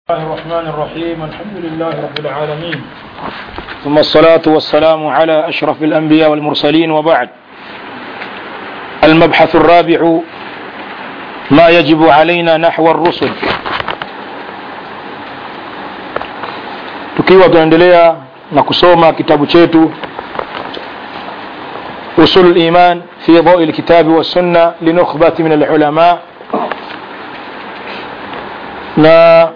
الله الرحمن الرحيم الحمد لله رب العالمين ثم الصلاة والسلام على أشرف الأنبياء والمرسلين وبعد المبحث الرابع ما يجب علينا نحو الرسل tukiwa tunaendelea na kusoma kitabu chetu usul liman fi dhaui lkitabi wassunna linukhbati min alulama na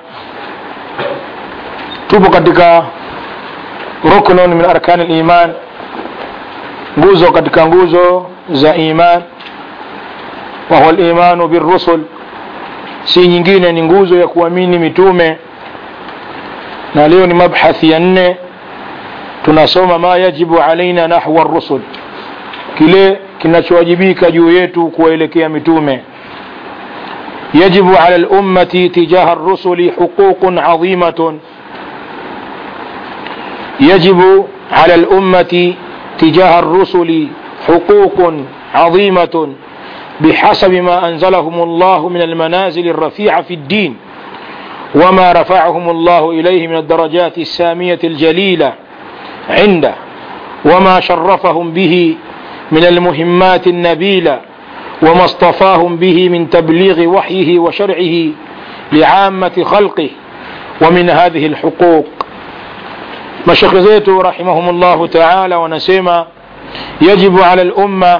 tupo katika ruknun min arkani liman nguzo katika nguzo za iman wahuwa limanu birusul si nyingine ni nguzo ya kuamini mitume na leo ni mabhathi ya nne tunasoma ma yajibu alaina nahwa rusul kile kinachowajibika juu yetu kuwaelekea mitume يجب على الأمة تجاه الرسل حقوق عظيمة يجب على الأمة تجاه الرسل حقوق عظيمة بحسب ما أنزلهم الله من المنازل الرفيعة في الدين وما رفعهم الله إليه من الدرجات السامية الجليلة عنده وما شرفهم به من المهمات النبيلة وما اصطفاهم به من تبليغ وحيه وشرعه لعامة خلقه ومن هذه الحقوق مشيخ زيتو رحمهم الله تعالى ونسيما يجب على الأمة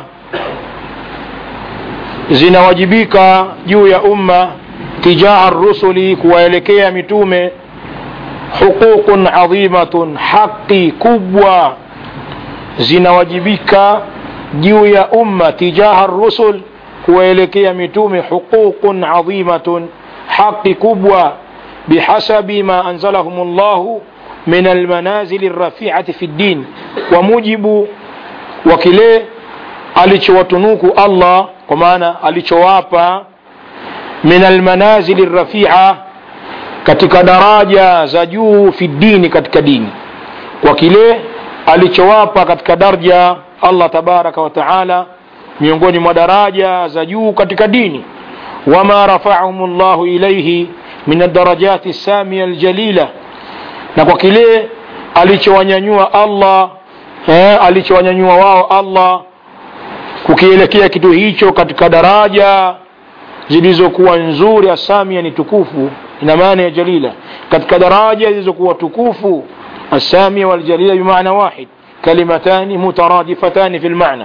zinawajibika juu ya umma tijaha rusuli kuwaelekea mitume huququn adhimatun haqi kubwa zinawajibika juu ya umma tijaha rusul kuwaelekea mitume huququn adhimatun haqi kubwa bihasabi ma anzalahum llahu min almanazili rafiati fi ddin kwa mujibu wa kile alichowatunuku allah kwa maana alichowapa min almanazili rafia katika daraja za juu fi dini katika dini kwa kile alichowapa katika darja allah tabaraka wa taala miongoni mwa daraja za juu katika dini wama rafahum llahu ilaihi min adarajati samia aljalila na kwa kile alichowanyanyua allah eh, alichowanyanyua wao allah kukielekea kitu hicho katika daraja zilizokuwa nzuri asamia ni tukufu ina maana ya jalila katika daraja zilizokuwa tukufu asamia waljalila bimaana wahid kalimatani mutaradifatani fi lmana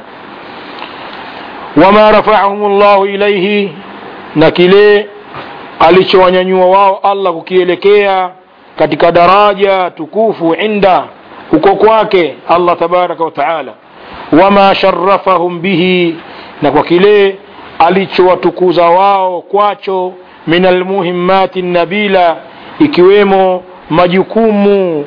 wama rafahum llahu ilaihi na kile alichowanyanyua wao allah kukielekea katika daraja tukufu inda huko kwake allah tabaraka wa taala wama sharafahum bihi na kwa kile alichowatukuza wao kwacho min almuhimmati nabila ikiwemo majukumu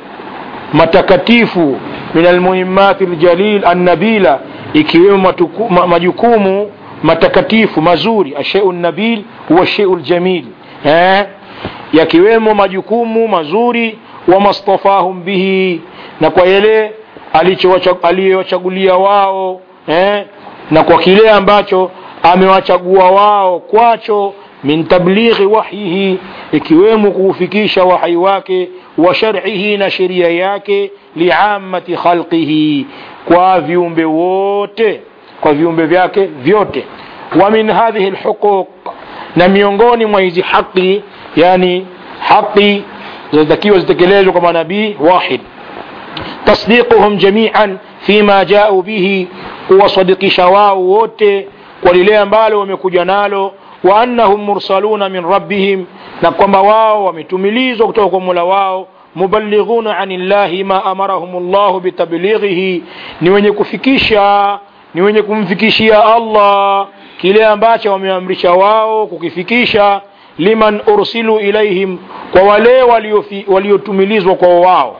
matakatifu min almuhimmati ljalil annabila ikiwemo ma, majukumu matakatifu mazuri asheu nabil huwa sheu ljamil eh? yakiwemo majukumu mazuri wamastafahum bihi na kwa yale aliyowachagulia wao eh? na kwa kile ambacho amewachagua wao kwacho min tablighi wahyihi ikiwemo kuufikisha wahyi wake wa shar'ihi na sheria yake liamati khalqihi kwa viumbe wote kwa viumbe vyake vyote wa min hadhihi lhuquq na miongoni mwa hizi haqi yani haqi zinatakiwa zitekelezwe kwa manabii wahid tasdiquhum jamian fima jau bihi kuwasadikisha wao wote kwa lile ambalo wamekuja nalo wa annahum mursaluna min rabbihim na kwamba wao wametumilizwa kutoka kwa mola wao mubalighuna ani llahi ma amarahum llahu bitablighihi ni wenye kufikisha ni wenye kumfikishia allah kile ambacho wameamrisha wao kukifikisha liman ursilu ilaihim kwa wale waliotumilizwa kwa wao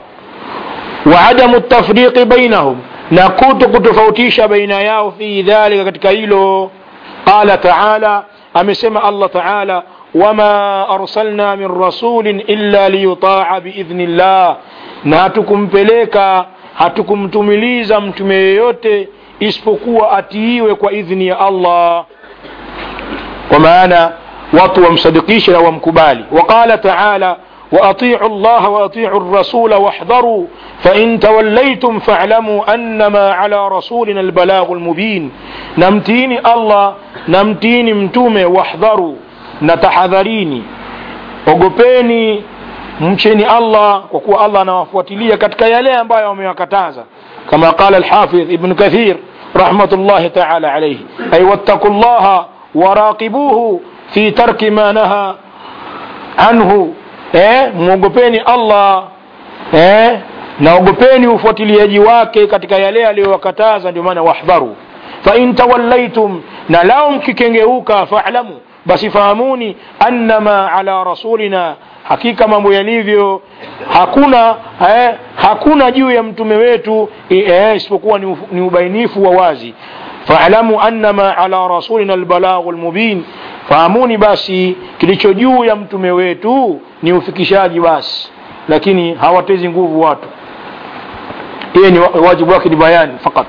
wa adamu tafriqi bainahum na kuto kutofautisha baina yao fi dhalika katika hilo qala taala amesema allah taala wama arsalna min rasulin illa liyutaa biidhni llah na hatukumpeleka hatukumtumiliza mtume yeyote isipokuwa atiiwe kwa idhni ya allah kwa maana watu wamsadikishe na wamkubali waqala taala وأطيعوا الله وأطيعوا الرسول واحذروا فإن توليتم فاعلموا أنما على رسولنا البلاغ المبين نمتيني الله نمتيني متومه واحذروا نتحذريني ogopeni mcheni allah kwa kuwa allah anawafuatilia katika yale ambayo wamewakataza kama qala alhafidh ibn kathir rahmatullahi taala alayhi ay wattaqu llaha waraqibuhu fi tarki ma naha anhu eh, mwogopeni allah eh, naogopeni ufuatiliaji wake katika yale aliyowakataza ndio maana wahdharu fain tawallaitum na lao mkikengeuka falamu basi fahamuni annama ala rasulina hakika mambo yalivyo hakuna eh, hakuna juu ya mtume wetu eh, isipokuwa ni, ni ubainifu wa wazi faalamu annama ala rasulina albalaghu lmubin fahamuni basi kilicho juu ya mtume wetu ni ufikishaji basi lakini hawatezi nguvu watu hiye ni wajibu wake ni bayani fakat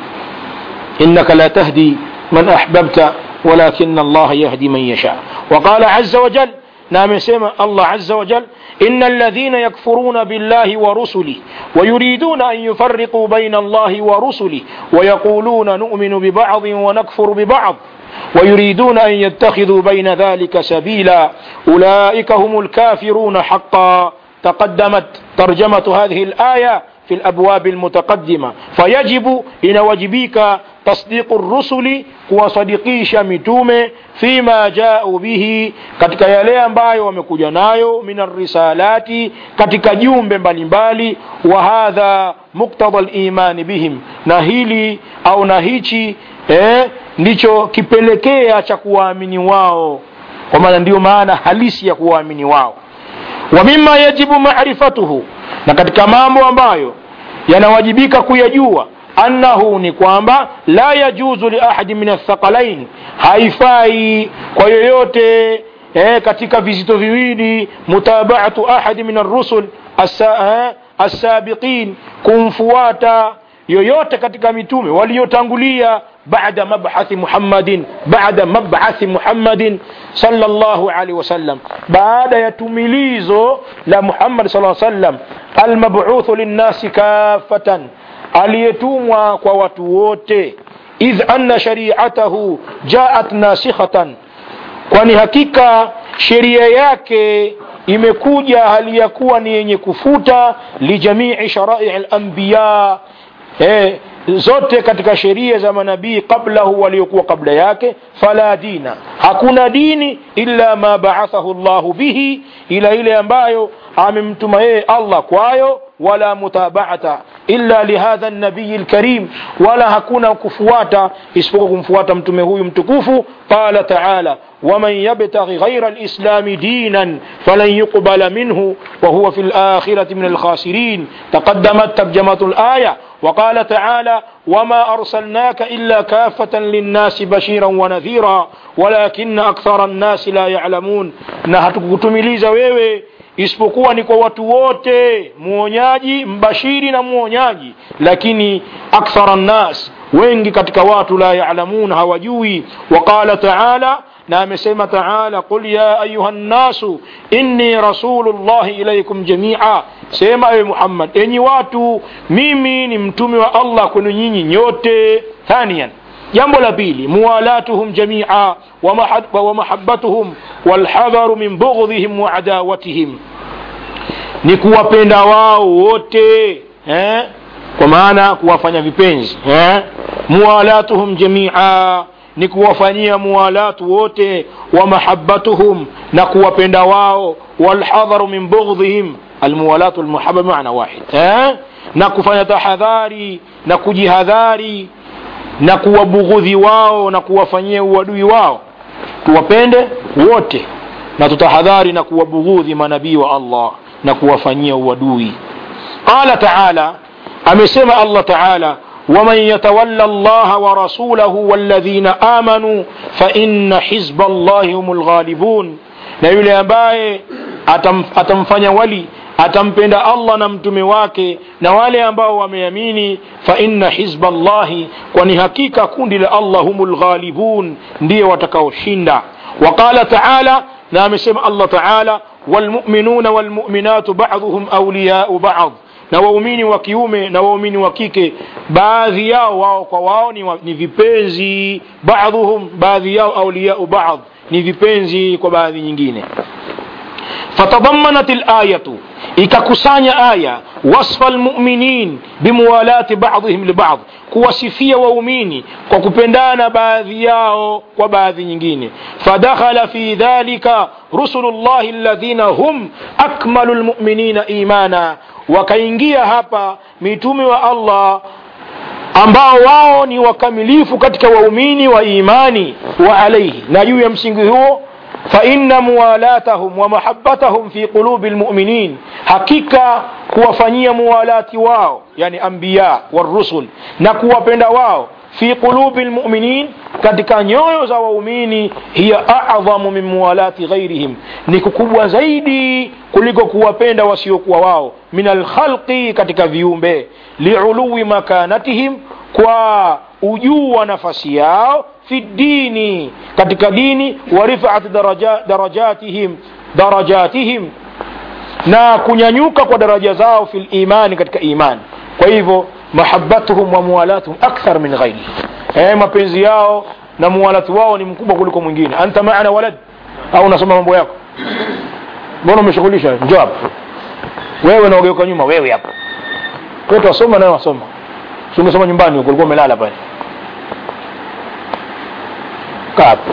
innaka la tahdi man ahbabta ولكن الله يهدي من يشاء وقال عز وجل نعم سيما الله عز وجل إن الذين يكفرون بالله ورسله ويريدون أن يفرقوا بين الله ورسله ويقولون نؤمن ببعض ونكفر ببعض ويريدون أن يتخذوا بين ذلك سبيلا أولئك هم الكافرون حقا تقدمت ترجمة هذه الآية في الأبواب المتقدمة فيجب إن وجبيك تصديق الرسل kuwasadikisha mitume fima jau bihi katika yale ambayo wamekuja nayo min arrisalati katika jumbe mbalimbali wa hadha muktadha limani bihim na hili au na hichi eh, ndicho kipelekea cha kuwaamini wao kwa maana ndiyo maana halisi ya kuwaamini wao wa mima yajibu marifatuhu na katika mambo ambayo yanawajibika kuyajua annahu ni kwamba la yajuzu liahadi min athaqalain haifai kwa yoyote eh, katika vizito viwili mutabaatu ahadi min arrusul assabiqin kumfuata yoyote katika mitume waliotangulia baada mabhathi muhammadin baada mabhathi muhammadin sallallahu alaihi wasallam baada ya tumilizo la muhammad sallallahu alaihi wasallam almab'uthu linnasi kafatan aliyetumwa kwa watu wote idh anna shariatahu jaat nasikhatan kwani hakika sheria yake imekuja hali ya kuwa ni yenye kufuta lijamii sharai lambiya eh, zote katika sheria za manabii qablahu waliokuwa kabla yake fala dina hakuna dini illa ma baathahu llahu bihi ila ile ambayo amemtuma yeye allah kwayo wala mutabaata illa lihadha nabiyi lkarim wala hakuna kufuata isipokuwa kumfuata mtume huyu mtukufu qala taala ومن يبتغي غير الإسلام دينا فلن يقبل منه وهو في الآخرة من الخاسرين تقدمت ترجمة الآية وقال تعالى وما أرسلناك إلا كافة للناس بشيرا ونذيرا ولكن أكثر الناس لا يعلمون نهتكتمليza wewe isipokuwa ni kwa watu wote mwonyaji mbashiri na mwonyaji lakini akthara nnas wengi katika watu la yalamun hawajui waqala taala na amesema taala qul ya ayuha nnasu inni rasulu llahi ilaikum jamia sema ewe muhammad enyi watu mimi ni mtume wa allah kwenu nyinyi nyote thanian jambo la pili muwalatuhum jamia wa mahabbatuhum walhadharu min bughdhihim wa adawatihim ni kuwapenda wao wote eh? kwa maana kuwafanya vipenzi eh? muwalatuhum jamia ni kuwafanyia muwalatu wote wa mahabbatuhum na kuwapenda wao walhadharu min bughdhihim almuwalatu walmuhaba maana wahid eh? na kufanya tahadhari na kujihadhari na kuwabughudhi wao na kuwafanyia uadui wao tuwapende wote na tutahadhari na kuwabughudhi manabii wa allah na kuwafanyia uadui qala taala amesema allah taala ومن يتولى الله ورسوله والذين آمنوا فإن حزب الله هم الغالبون na yule ambaye atam, atamfanya wali atampenda allah na mtume wake na wale ambao wameamini fa inna hizba llahi kwani hakika kundi la allah humu lghalibun ndiye watakaoshinda waqala taala na amesema allah taala walmuminuna walmuminatu baduhum auliyau bad na waumini wa kiume na waumini wa kike baadhi yao wao kwa wao ni, wa, ni vipenzi baadhuhum baadhi yao auliyau bad ni vipenzi kwa baadhi nyingine fatadammanat layatu ikakusanya aya wasfa lmuminin bimuwalati badihim libad kuwasifia waumini kwa kupendana baadhi yao kwa baadhi nyingine fadakhala fi dhalika rusulu llahi alladhina hum akmalu lmuminina imana wakaingia hapa mitume wa allah ambao wao ni wakamilifu katika waumini wa imani wa alaihi na juu ya msingi huo فإن موالاتهم ومحبتهم في قلوب المؤمنين حقيقة kuwafanyia muwalati wao yani anbiya warusul na kuwapenda wao fi qulubi lmuminin katika nyoyo za waumini hiya adhamu min muwalati ghairihim ni kukubwa zaidi kuliko kuwapenda wasiokuwa wao min alkhalqi katika viumbe liuluwi makanatihim kwa ujuu wa nafasi yao fi dini katika dini wa rifaati daraja, darajatihim darajatihim na kunyanyuka kwa daraja zao fi limani katika imani kwa hivyo mahabatuhum wa muwalatuhum akthar min ghairi eh, mapenzi yao na muwalati wao ni mkubwa kuliko mwingine anta maana walad au unasoma mambo yako mbona umeshughulisha njoo hapa wewe naogeuka nyuma wewe hapa kwetu wasoma nayo wasoma si umesoma nyumbani huko ulikuwa umelala pale kaa hapo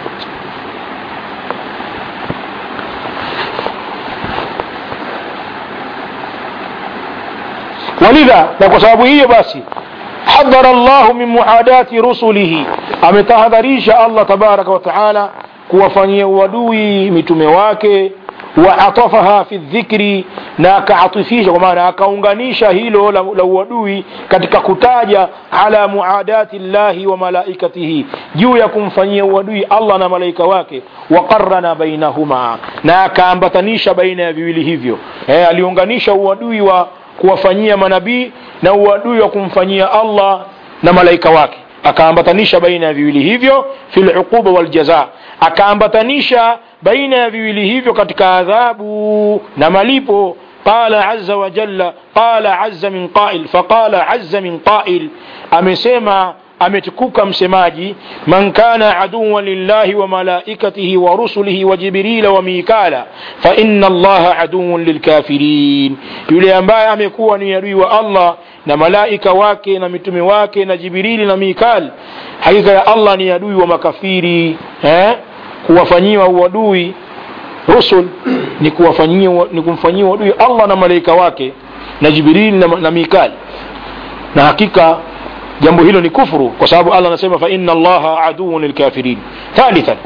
walidha na kwa sababu hiyo basi hadhara llahu min muadati rusulihi ametahadharisha allah tabaraka wa taala kuwafanyia uadui mitume wake waatafaha fi dhikri na akaatifisha kwa maana akaunganisha hilo la, la uadui katika kutaja ala muadati llahi wa malaikatihi juu ya kumfanyia uadui allah na malaika wake waqarana bainahuma na akaambatanisha baina ya viwili hivyo e, aliunganisha uadui wa kuwafanyia manabii na uadui wa kumfanyia allah na malaika wake akaambatanisha baina ya viwili hivyo fi luquba waljaza akaambatanisha baina ya viwili hivyo katika adhabu na malipo قال عز وجل قال عز من قائل فقال عز من قائل amesema ametukuka msemaji man kana aduwan lillahi wa malaikatihi wa rusulihi wa jibrila wa mikala fa inna allaha aduwan lilkafirin yule ambaye amekuwa ni adui wa allah na malaika wake na mitume wake na jibrili na mikal hakika ya allah ni adui wa makafiri eh? kuwafanyiwa uadui rusul ni kuwafanyia ni kumfanyia uadui allah na malaika wake na jibrili na, na mikal na hakika jambo hilo ni kufuru kwa sababu allah anasema fa inna allaha aduun lilkafirin thalithan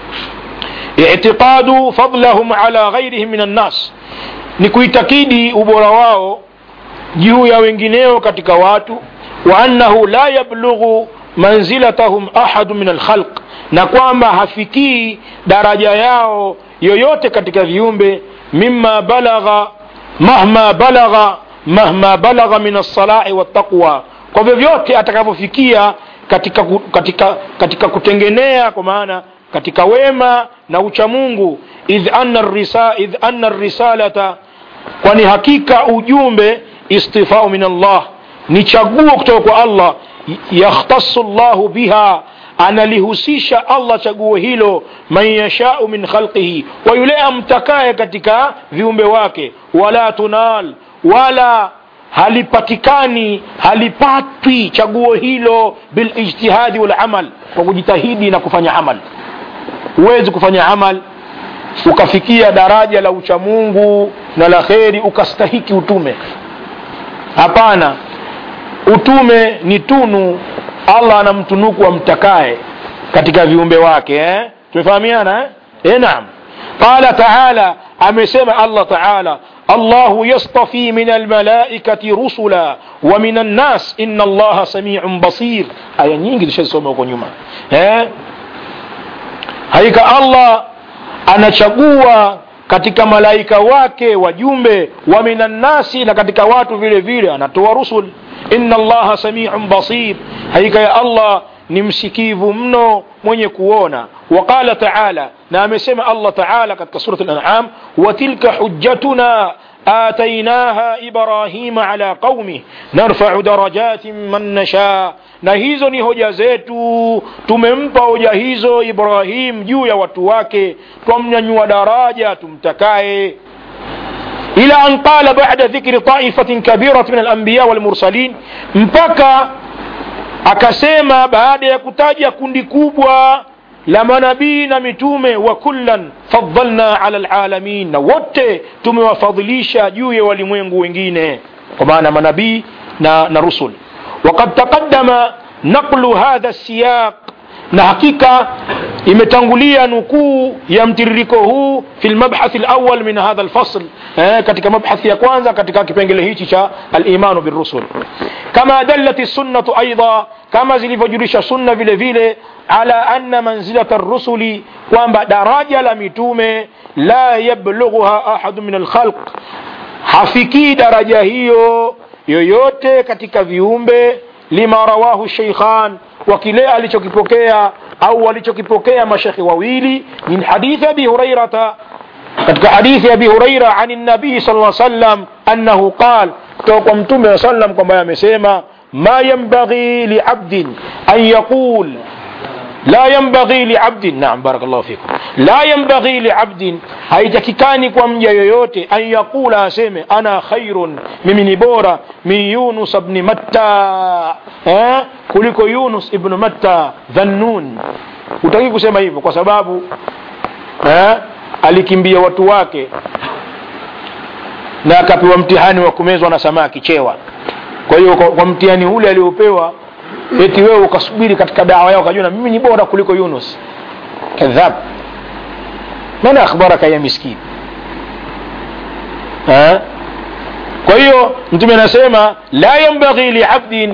itiqadu fadlahum ala ghairihim min annas ni kuitakidi ubora wao juu ya wengineo katika watu wa annahu la yablughu manzilatahum ahadu min alkhalq na kwamba hafikii daraja yao yoyote katika viumbe mima balagha mahma balagha mahma balagha min alsalai waltaqwa kwa vyovyote atakavyofikia katika, katika, katika kutengenea kwa maana katika wema na uchamungu idh anna, risa, idh anna risalata kwani hakika ujumbe istifau min allah ni chaguo kutoka kwa allah yakhtasu llahu biha analihusisha allah chaguo hilo man yashau min khalqihi kwa yule amtakaye katika viumbe wake wala tunal wala halipatikani halipatwi chaguo hilo bilijtihadi walamal kwa kujitahidi na kufanya amal huwezi kufanya amal ukafikia daraja la uchamungu na la kheri ukastahiki utume hapana utume ni tunu allah anamtunuku amtakaye katika viumbe wake eh? tumefahamiana eh? eh, naam qala taala amesema allah taala الله يصطفي من الملائكة رسلا ومن الناس إن الله سميع بصير aya nyingi zishazisoma huko nyuma eh? haika allah anachagua katika malaika wake wajumbe wa minannasi na katika watu vile vile anatoa rusul inna allaha samiun basir hakika ya allah ni msikivu mno mwenye kuona waqala taala na amesema allah taala katika surat lanam watilka hujjatuna آتيناها إبراهيم على قومه نرفع درجات من نشاء na hizo ni hoja zetu tumempa hoja hizo ibrahim juu ya watu wake twamnyanyua daraja tumtakaye ila an qala bada dhikri taifatin kabirat min alambiya walmursalin mpaka akasema baada ya kutaja kundi kubwa la manabii na mitume wa kullan faddalna ala lalamin na wote tumewafadhilisha juu ya walimwengu wengine kwa maana manabii na, na rusul وقد تقدم نقل هذا السياق na hakika imetangulia nukuu ya mtiririko huu fi lmabhathi lawal min hadha lfasl eh, katika mabhathi ya kwanza katika kipengele hichi cha alimanu birusul kama dallat sunnatu aidha kama zilivyojulisha sunna vile vile ala anna manzilata rusuli kwamba daraja la mitume la yablughuha ahadu min alkhalq hafikii daraja hiyo yoyote katika viumbe lima rawahu sheikhan wa kile alichokipokea au walichokipokea mashekhe wawili min hadithi abi hurairata katika hadithi abi huraira ani nabii sal lla sallam annahu qal kutoka kwa mtume wa sallam kwamba amesema ma yambaghi liabdin an yaqul لا ينبغي لعبد نعم بارك الله فيكم لا ينبغي لعبد haitakikani kwa mja yoyote an yaqula aseme ana khairun mimi ni bora min yunus bni matta eh? kuliko yunus ibnu matta dhannun utaki kusema hivyo kwa sababu eh? alikimbia watu wake na akapewa mtihani wa kumezwa na samaki chewa kwa hiyo kwa, kwa mtihani ule aliopewa eti wewe ukasubiri katika dawa yao ukajua mimi ni bora kuliko yunus kadhab man akhbaraka ya miskin ha? kwa hiyo mtume anasema la yambaghi liabdin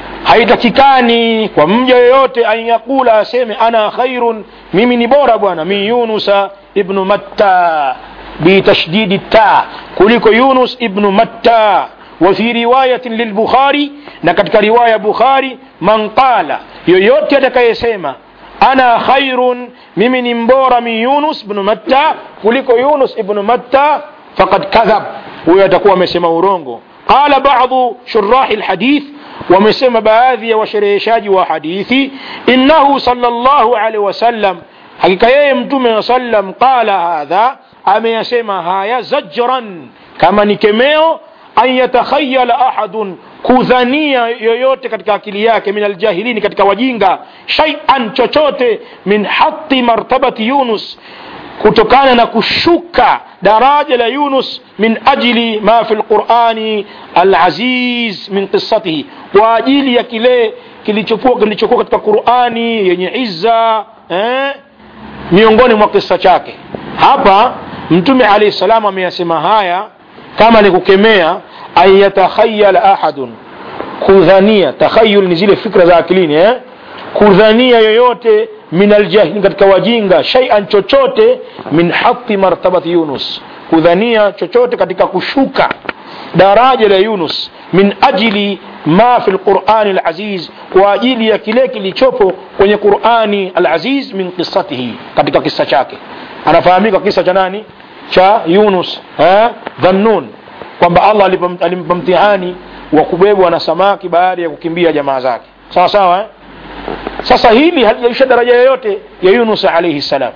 haitakikani kwa mja yoyote an yaqula aseme ana khairun mimi ni bora bwana min yunusa ibnu matta bitashdidi ta kuliko yunus ibnu matta وفي رواية للبخاري نكتك رواية بخاري من قال يويوتي أتكيسيما أنا خير ممن مبور من يونس بن متى كلكو يونس ابن متى فقد كذب ويتكوى مسيما ورونغو قال بعض شراح الحديث ومسيما بهذه وشريشاج وحديثي إنه صلى الله عليه وسلم حقيقة يمتم وسلم قال هذا أما يسيما هايا زجرا كما نكميو an yatakhayala ahadun kudhania yoyote katika akili yake min aljahilini katika wajinga shaian chochote min hati martabati yunus kutokana na kushuka daraja la yunus min ajli ma fi lqurani alaziz min qisatihi kwa ajili ya kile kilichokuwa kilichokuwa katika qurani yenye izza eh? miongoni mwa kisa chake hapa mtume alahi salam ameyasema haya kama ni kukemea an yatakhayala ahadun kudhania takhayul ni zile fikra za akilini eh? kudhania yoyote min aljahili katika wajinga shaian chochote min hati martabati yunus kudhania chochote katika kushuka daraja la yunus min ajili ma fi lqurani alaziz kwa ajili ya kile kilichopo kwenye qurani alaziz min qisatihi katika kisa chake anafahamika kisa cha nani cha yunus eh? dhannun kwamba allah alimpa mtihani wa kubebwa na samaki baada ya kukimbia jamaa zake sawa sawa eh? sasa hili halijaisha daraja yoyote ya yunus alaihi salam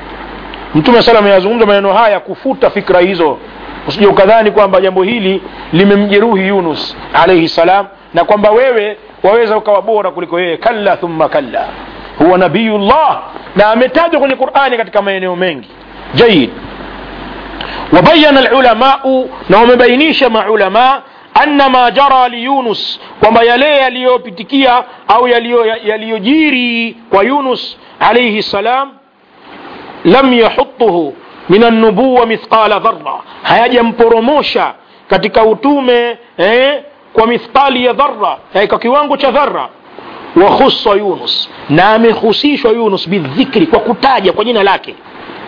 mtume salam yazungumza maneno haya kufuta fikra hizo usije ukadhani kwamba jambo hili limemjeruhi yunus alaihi salam na kwamba wewe waweza ukawa bora kuliko yeye kalla thumma kalla huwa nabiyullah na ametajwa kwenye qurani katika maeneo mengi jayid وبين العلماء نوم بينيش مع علماء أن ما جرى ليونس وما يلي يليوبتكيا أو يليجيري ويونس عليه السلام لم يحطه من النبوة مثقال ذرة هيجي مبروموشا katika utume eh, kwa mithqali ya dhara eh, kwa kiwango cha dhara wakhusa yunus na amehusishwa yunus bidhikri kwa kutaja kwa jina lake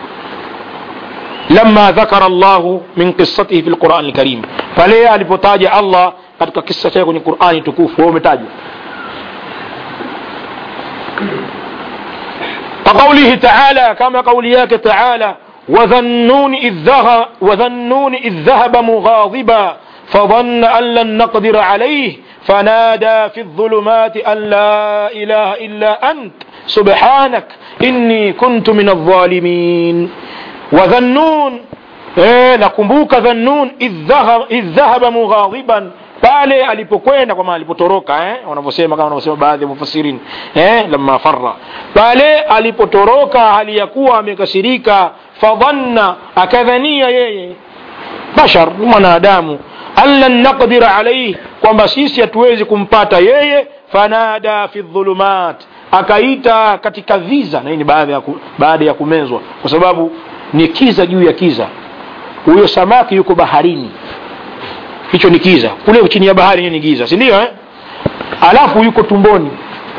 لما ذكر الله من قصته في القرآن الكريم فليه alipotaja Allah katika kisa chake kwenye Qur'ani tukufu wao umetajwa كقوله تعالى كما قولياك تعالى وذنون إذ ذهب, وذنون إذ ذهب مغاضبا فظن أن لن نقدر عليه فنادى في الظلمات أن لا إله إلا أنت سبحانك إني كنت من الظالمين وذنون eh, nakumbuka dhannun idh dhahaba mughadhiban pale alipokwenda kwa maana alipotoroka eh, wanavyosema kama wanavyosema baadhi ya mufassirin eh, lamma farra pale alipotoroka hali ya kuwa amekasirika fadhanna akadhania yeye bashar ni mwanadamu an lan naqdira alaihi kwamba sisi hatuwezi kumpata yeye fanada fi dhulumat akaita katika viza na hii ni baada ya, ku, baada ya kumezwa kwa sababu ni kiza juu ya kiza huyo samaki yuko baharini hicho ni kiza kule chini ya bahari ni giza si ndio eh? alafu yuko tumboni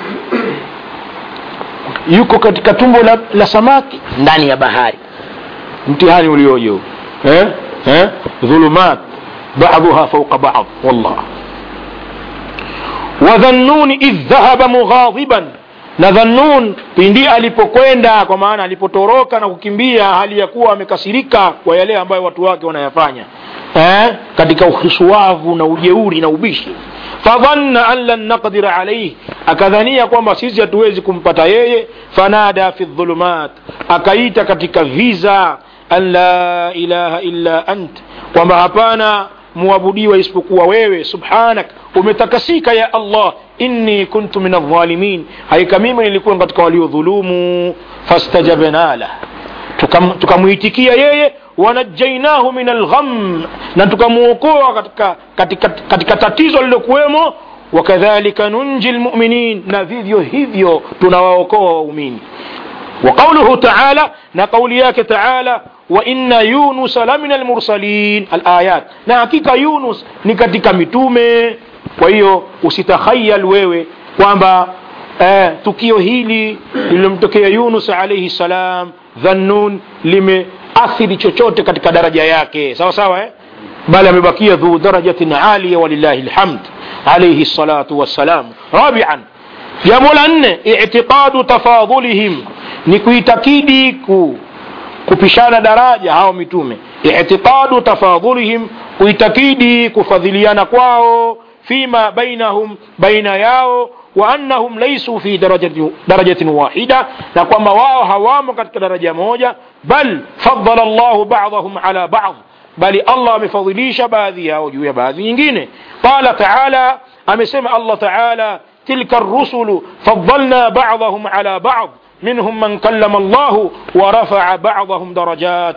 yuko katika tumbo la, la samaki ndani ya bahari mtihani ulioje huu eh? eh? dhulumat baduha fauqa bad wallah wadhannuni idh dhahaba mughadhiban na dhannun pindi alipokwenda kwa maana alipotoroka na kukimbia hali ya kuwa amekasirika kwa yale ambayo watu wake wanayafanya eh? katika ukhisuwavu na ujeuri na ubishi fadhanna an lan naqdira alaihi akadhania kwamba sisi hatuwezi kumpata yeye fanada fi dhulumat akaita katika viza an la ilaha illa ant kwamba hapana muabudiwa isipokuwa wewe subhanak umetakasika ya allah inni kuntu min aldhalimin haika mimi nilikuwa katika waliodhulumu fastajabna lah tukamwitikia tuka yeye wanajainahu min algham na tukamwokoa katika, katika, katika tatizo lilokuwemo wakadhalika nunji lmuminin na vivyo hivyo tunawaokoa waumini وقوله تعالى نقولياك تعالى وإن يونس لمن المرسلين الآيات نحقيقة يونس نكتك متومة وهي usitakhayal wewe kwamba eh, tukio hili lililomtokea yunus alaihi salam dhannun limeathiri chochote katika daraja yake sawa sawa eh? bali amebakia dhu darajatin aliya walillahi lhamd alaihi salatu wassalam rabian jambo la nne itiqadu tafadhulihim ni kuitakidi ku, kupishana daraja hao mitume itiqadu tafadhulihim kuitakidi kufadhiliana kwao fima bainahum baina yao wa annahum laisu fi darajatin, darajatin wahida na kwamba wao hawamo katika daraja moja bal fadala llahu badahum ala bad bali allah amefadhilisha baadhi yao juu ya baadhi nyingine qala taala amesema allah taala tilka rusulu fadalna badahum ala bad منهم من كلم الله ورفع بعضهم درجات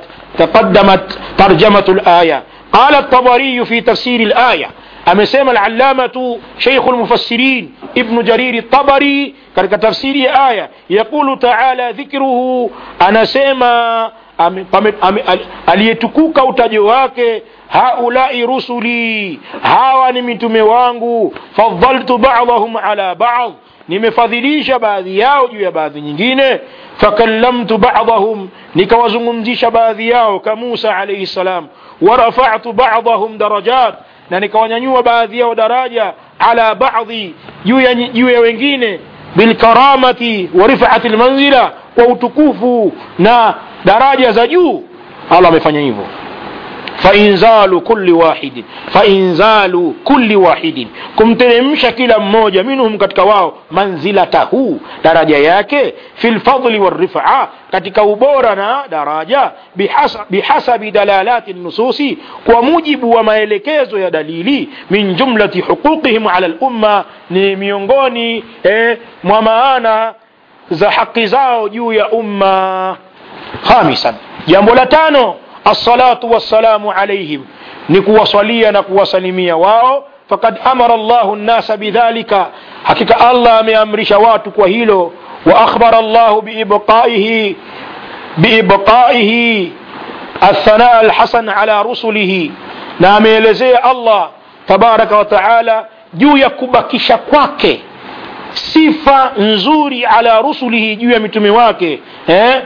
تقدمت ترجمة الآية قال الطبري في تفسير الآية amesema alallamatu sheikhu lmufassirin ibnu jariri tabari katika tafsiri ya aya yaqulu taala dhikruhu anasema aliyetukuka utajo wake haulai rusuli hawa ni mitume wangu fadhaltu badahum ala bad nimefadhilisha baadhi yao juu ya baadhi nyingine fakallamtu badahum nikawazungumzisha baadhi yao ka musa alaihi salam warafatu badahum darajat na nikawanyanyua baadhi yao daraja ala baadhi juu ya wengine bilkaramati wa rifati lmanzila kwa utukufu na daraja za juu allah amefanya hivyo fainzalu kulli wahidin fainzalu kulli wahidin kumteremsha kila mmoja minhum katika wao manzilatahu daraja yake fi lfadli walrifaa katika ubora na daraja bihasa, bihasabi dalalati nususi kwa mujibu wa maelekezo ya dalili min jumlati huquqihim ala lumma ni miongoni eh, mwa maana za haki zao juu ya umma khamisan jambo la tano assalatu wassalamu alaihim ni kuwasalia na kuwasalimia wao fakad amara llahu nnasa bidhalika hakika allah ameamrisha watu kwa hilo wa akhbara llahu biibqaihi biibqaihi athanaa alhasan ala rusulihi na ameelezea allah tabaraka wa taala juu ya kubakisha kwake sifa nzuri ala rusulihi juu ya mitume wake eh?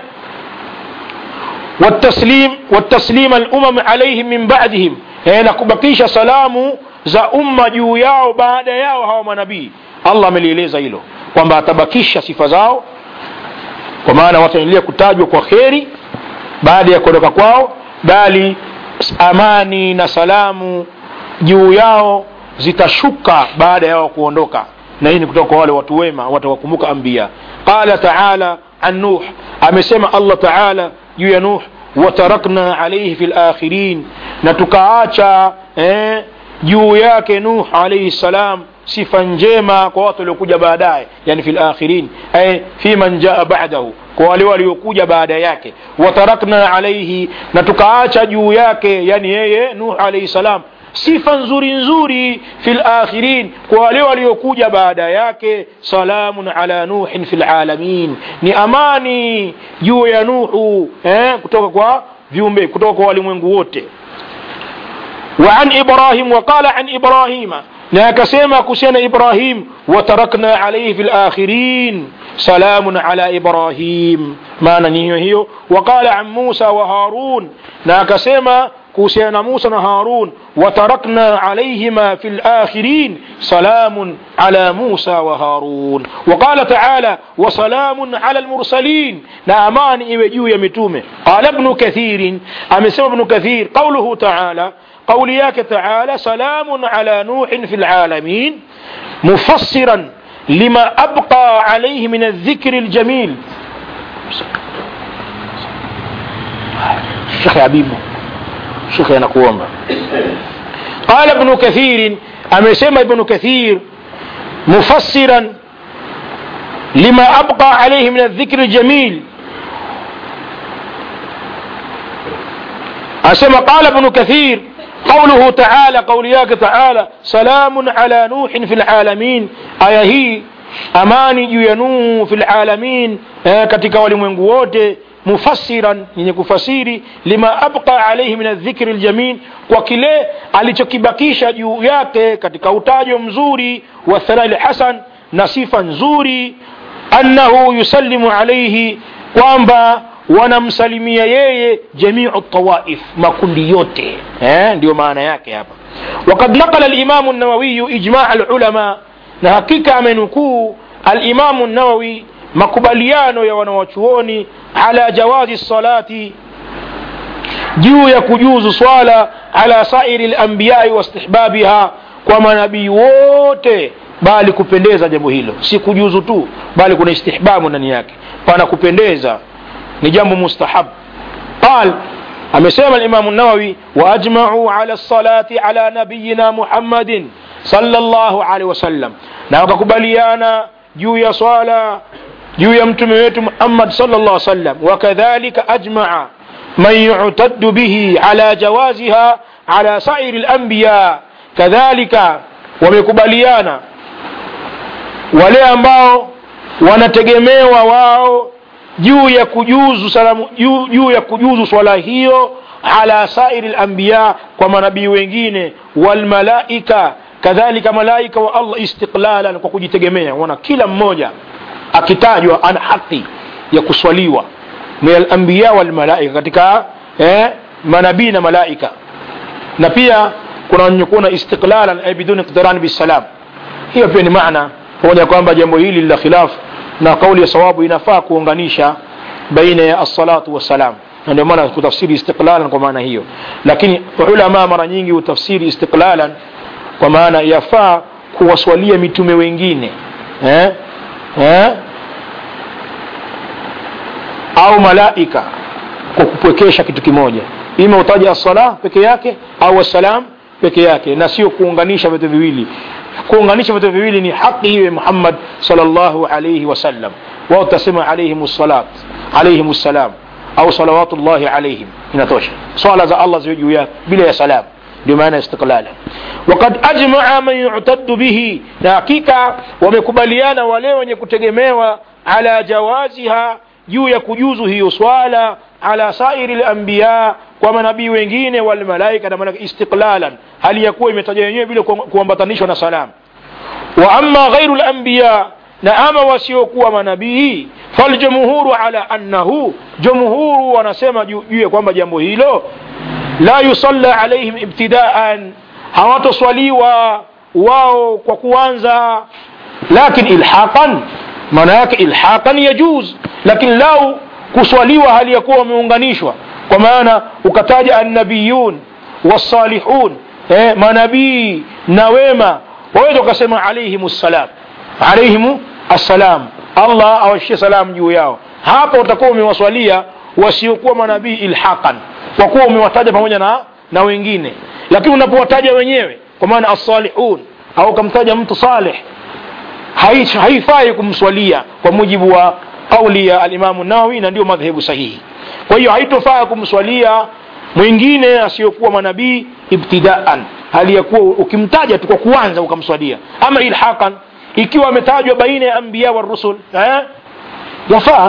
والتسليم والتسليم الأمم عليهم من بعدهم na kubakisha salamu za umma juu yao baada yao hawa manabii allah amelieleza hilo kwamba atabakisha sifa zao kwa maana wataendelea kutajwa kwa kheri baada ya kuondoka kwao bali amani na salamu juu yao zitashuka baada yao kuondoka na hii ni kutoka kwa wale watu wema watawakumbuka ambia qala taala an nuh amesema allah taala juu ya nuh watarakna alaihi fi lakhirin na tukaacha eh, juu yake nuh alaihi salam sifa njema kwa watu waliokuja baadaye yani fi lakhirin ay fi man jaa badahu kwa wale waliokuja baada yake watarakna alaihi na tukaacha juu yake yani yeye nuh alaihi salam sifa nzuri nzuri fi lakhirin kwa wale waliokuja baada yake salamun ala nuhin fi lalamin ni amani juu ya nuhu eh, kutoka kwa viumbe kutoka kwa walimwengu wote وعن إبراهيم وقال عن إبراهيم na akasema kuhusiana ibrahim watarakna alaihi fi lakhirin salamun ala ibrahim maana ni hiyo hiyo waqala an musa wa harun na akasema kuhusiana na musa na harun watarakna alaihima fi lakhirin salamun ala musa wa harun waqala taala wasalamun ala lmursalin na amani iwe juu ya mitume qala bnu kathirin amesema bnu kathir qauluhu taala قولياك تعالى سلام على نوح في العالمين مفسرا لما أبقى عليه من الذكر الجميل شيخ حبيب شيخ أنا قوام قال ابن كثير أما يسمى ابن كثير مفسرا لما أبقى عليه من الذكر الجميل أسمى قال ابن كثير قوله تعالى قولياك تعالى سلام على نوح في العالمين aya hii amani juu ya nuhu fi lalamin eh, katika walimwengu wote mufassiran yenye kufasiri lima abqa alaihi min aldhikri ljamil kwa kile alichokibakisha juu yake katika utajo mzuri wa thanai lhasan na sifa nzuri annahu yusallimu alaihi kwamba wanamsalimia yeye jamiu tawaif makundi yote eh, ndio maana yake hapa wakad naqala limamu nawawiyu ijmaa lulama na hakika amenukuu alimamu nawawi makubaliano ya wanawachuoni ala jawazi salati juu ya kujuzu swala ala sairi lambiyai wastihbabiha kwa manabii wote bali kupendeza jambo hilo si kujuzu tu bali kuna istihbabu ndani yake pana kupendeza ni jambo mustahab qal amesema limamu nawawi waajmau ala lsalati ala nabiyina muhammadin sallallahu alaihi wasallam na wakakubaliana juu ya swala juu ya mtume wetu muhammad sallallahu alaihi wasallam wakadhalika ajmaa man yutaddu bihi ala jawaziha ala sairi lanbiya kadhalika wamekubaliana wale ambao wanategemewa wao juu ya kujuzu salamu juu, juu ya kujuzu swala hiyo ala sairi lambiya kwa manabii wengine walmalaika kadhalika malaika wa allah istiqlalan kwa kujitegemea wana kila mmoja akitajwa ana haki ya kuswaliwa min alambiya walmalaika katika eh, manabii na malaika na pia kuna wenye kuona istiqlalan ay biduni iqtiran bisalam hiyo pia ni maana pamoja kwamba jambo hili la khilaf na kauli ya sawabu inafaa kuunganisha baina ya assalatu wassalam na ndio maana kutafsiri istiqlalan kwa maana hiyo lakini ulama mara nyingi hutafsiri istiqlalan kwa maana yafaa kuwaswalia mitume wengine eh? Eh? au malaika kwa kupwekesha kitu kimoja ima utaja assala peke yake au assalam peke yake na sio kuunganisha vitu viwili kuunganisha vitu viwili ni haki hiyo ya muhammad salllahu alaihi wasallam wao utasema alaihim salat alaihim ssalam au salawatullahi alaihim inatosha swala za allah ziwe juu yake bila ya salam ndio maana istiqlala wakad ajmaa man yutaddu bihi na hakika wamekubaliana wale wenye kutegemewa ala jawaziha juu ya kujuzu hiyo swala ala sairi lambiya kwa manabii wengine walmalaika na malaika istiqlalan hali ya kuwa imetaja wenyewe bila kuambatanishwa na salam wa ama ghairu lambiya na ama wasiokuwa manabii faljumhuru ala annahu jumhuru wanasema juu ya kwamba jambo hilo la yusalla alaihim ibtidaan hawatoswaliwa wao kwa kuanza lakin ilhaqan maana yake ilhaqan yajuz lakini lau kuswaliwa hali ya kuwa wameunganishwa kwa maana ukataja annabiyun wassalihun eh, manabii na wema waweza ukasema alaihim ssalam alaihim assalam allah awashie salam juu yao hapa utakuwa umewaswalia wasiokuwa manabii ilhaqan kwa kuwa umewataja pamoja na na wengine lakini unapowataja wenyewe kwa maana assalihun au ukamtaja mtu saleh hai- haifai kumswalia kwa mujibu wa kauli ya alimamu nawawi na ndio madhehebu sahihi kwa hiyo haitofaa kumswalia mwingine asiyokuwa manabii ibtidaan hali ya kuwa ukimtaja tu kwa kuanza ukamswalia ama ilhaqan ikiwa ametajwa baina ya anbiya wa rusul eh? yafaa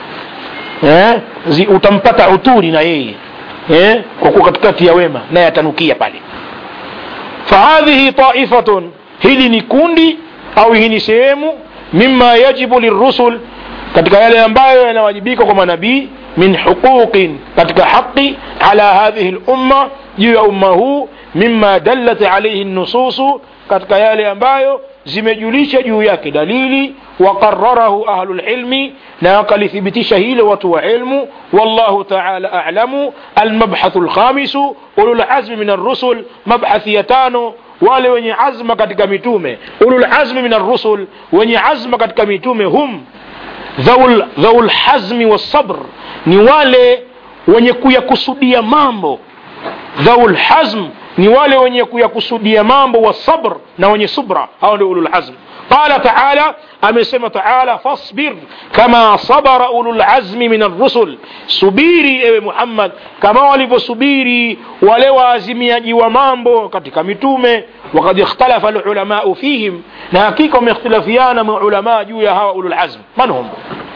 eh? Zi, utampata uturi na yeye eh? kwa kuwa katikati ya wema naye atanukia pale fahadhihi taifatun hili ni kundi au hii ni sehemu mima yajibu lirusul katika yale ambayo yanawajibika kwa manabii min huquqin katika haqi ala hadhihi lumma juu ya umma huu mima dallat alaihi nususu katika yale ambayo zimejulisha juu yake dalili waqararahu ahlu lilmi na wakalithibitisha hilo watu wa ilmu wallahu taala alamu almabhathu lkhamisu ululazmi min arrusul mabhathi ya tano wale wenye azma katika mitume ululazmi min arrusul wenye azma katika mitume hum dhaul, dhaul hazmi wassabr ni wale wenye kuyakusudia mambo dhaul hazm ni wale wenye kuyakusudia mambo wasabr na wenye subra hao ndio ulul hazm qala taala amesema taala fasbir kama sabara ulul azmi min arrusul subiri ewe muhammad kama walivyosubiri wale waazimiaji wa mambo katika mitume wakad ikhtalafa lulamau fihim na hakika wameikhtilafiana maulamaa juu ya hawa ulul azm man hum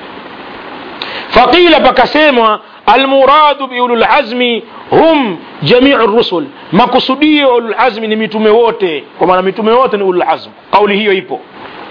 faqila pakasemwa almuradu biulul azmi hum jamiu rusul makusudio ulul azmi ni mitume wote kwa maana mitume wote ni ulul azm kauli hiyo ipo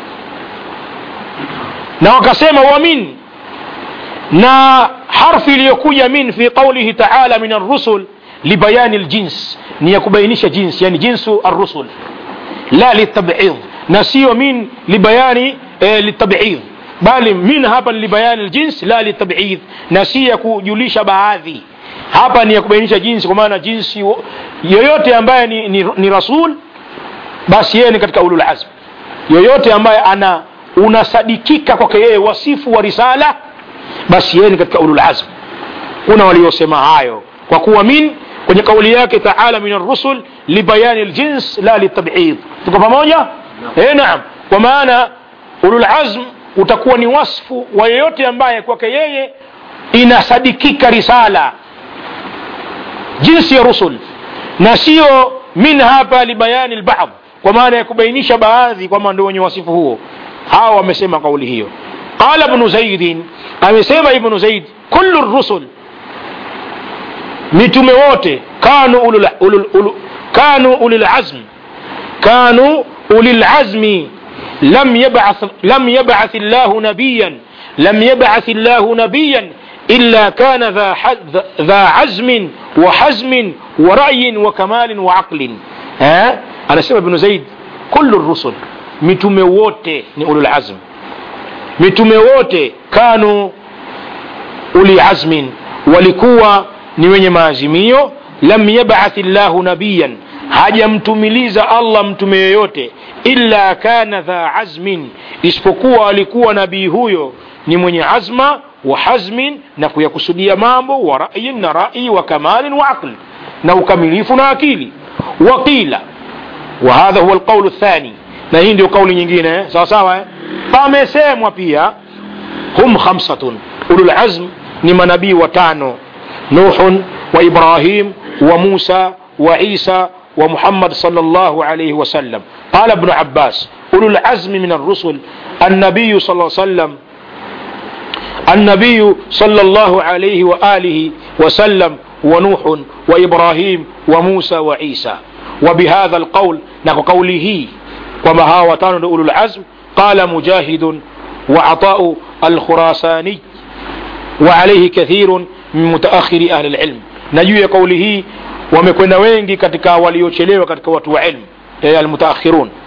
na wakasema wa min na harfi iliyokuja min fi qaulihi taala min arrusul libayani ljins ni ya kubainisha jins yani jinsu arrusul la litabid na sio min libayani eh, litabid bali min hapa ni libayani ljins la litabid na si ya kujulisha baadhi hapa ni ya kubainisha jinsi kwa maana jinsi wo- yoyote ambaye ni, ni, ni rasul basi yeye ni katika ulul azm yoyote ambaye ana unasadikika kwake yeye wasifu wa risala basi yeye ni katika ulul azm kuna waliosema hayo kwa kuwa min kwenye kauli yake taala min arrusul libayani ljins la litabid tuko pamoja eh naam kwa maana ulul azm utakuwa ni wasfu wa yeyote ambaye kwake yeye inasadikika risala jinsi ya rusul na sio min hapa libayani lbadh kwa maana ya kubainisha baadhi kwamba ndio wenye wasifu huo hawa wamesema kauli hiyo qala ibnu zaidin amesema ibnu zaid kullu rusul mitume wote kanu ulul, ulul, ulul, kanu ulil azm kanu ulil azmi لم يبعث لم يبعث الله نبيا لم يبعث الله نبيا إلا كان ذا ح- ذا عزم وحزم ورأي وكمال وعقل ها أنا سمع ابن زيد كل الرسل متومه wote ni ulul azm mitume wote kanu uli azmin walikuwa ni wenye maazimio lam yabath llahu nabiyan hajamtumiliza allah mtume yoyote illa kana dha azmin isipokuwa alikuwa nabii huyo ni mwenye azma wa hazmin na kuyakusudia mambo wa rayin na rai wa kamalin wa aqli na ukamilifu na akili waqila وهذا هو القول الثاني na hii ndio kauli nyingine eh? sawa sawa eh? pamesemwa pia hum khamsatun ulul azm ni manabii watano nuhun wa ibrahim wa musa wa isa wa muhammad sallallahu alayhi wasallam qala ibnu abbas ulul azmi min الرسل النبي صلى الله عليه وسلم النبي صلى الله عليه وآله وسلم ونوح وإبراهيم وموسى وعيسى وبهذا القول نحو قوله وما هاوتان أولو العزم قال مجاهد وعطاء الخراساني وعليه كثير من متأخر أهل العلم نجوي قوله wamekwenda wengi katika waliochelewa katika watu wa ilmu eh, almutaakhirun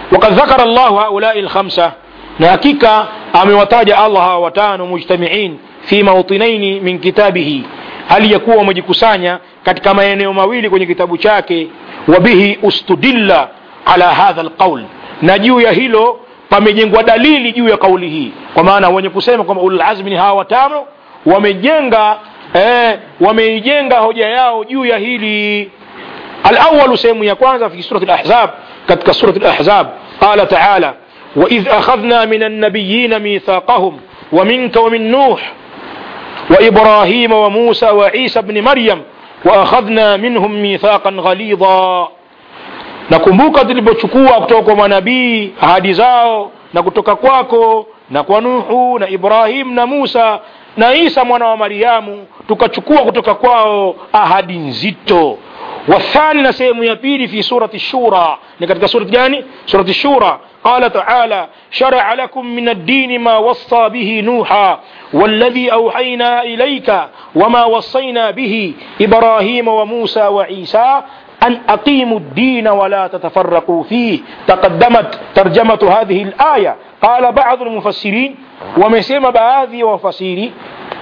وقد ذكر الله هؤلاء الخمسة نحقيقة أموتاج الله وتانو مجتمعين في موطنين من كتابه hali ya kuwa wamejikusanya katika maeneo mawili kwenye kitabu chake wabihi ustudilla ala hadha alqaul na juu ya hilo pamejengwa dalili juu ya kauli hii kwa maana wenye kusema kwamba ululazmi ni hawa watano wamejenga eh, wameijenga hoja yao juu ya hili alawalu sehemu ya kwanza fi surati lahzab katika surati lahzab qala taala waidh akhadhna min annabiyina mithaqahum ومنك ومن نوح وإبراهيم وموسى وعيسى بن مريم وأخذنا منهم ميثاقا غليظا nakumbuka tulipochukua kutoka kwa manabii ahadi zao na kutoka kwako na kwa nuhu na ibrahim na musa na isa mwana wa mariamu tukachukua kutoka kwao ahadi nzito والثاني نسيم يبيلي في سورة الشورى نكتك سورة جاني سورة الشورى قال تعالى شرع لكم من الدين ما وصى به نوحا والذي أوحينا إليك وما وصينا به إبراهيم وموسى وعيسى أن أقيموا الدين ولا تتفرقوا فيه تقدمت ترجمة هذه الآية قال بعض المفسرين ومسيم بهذه وفسيري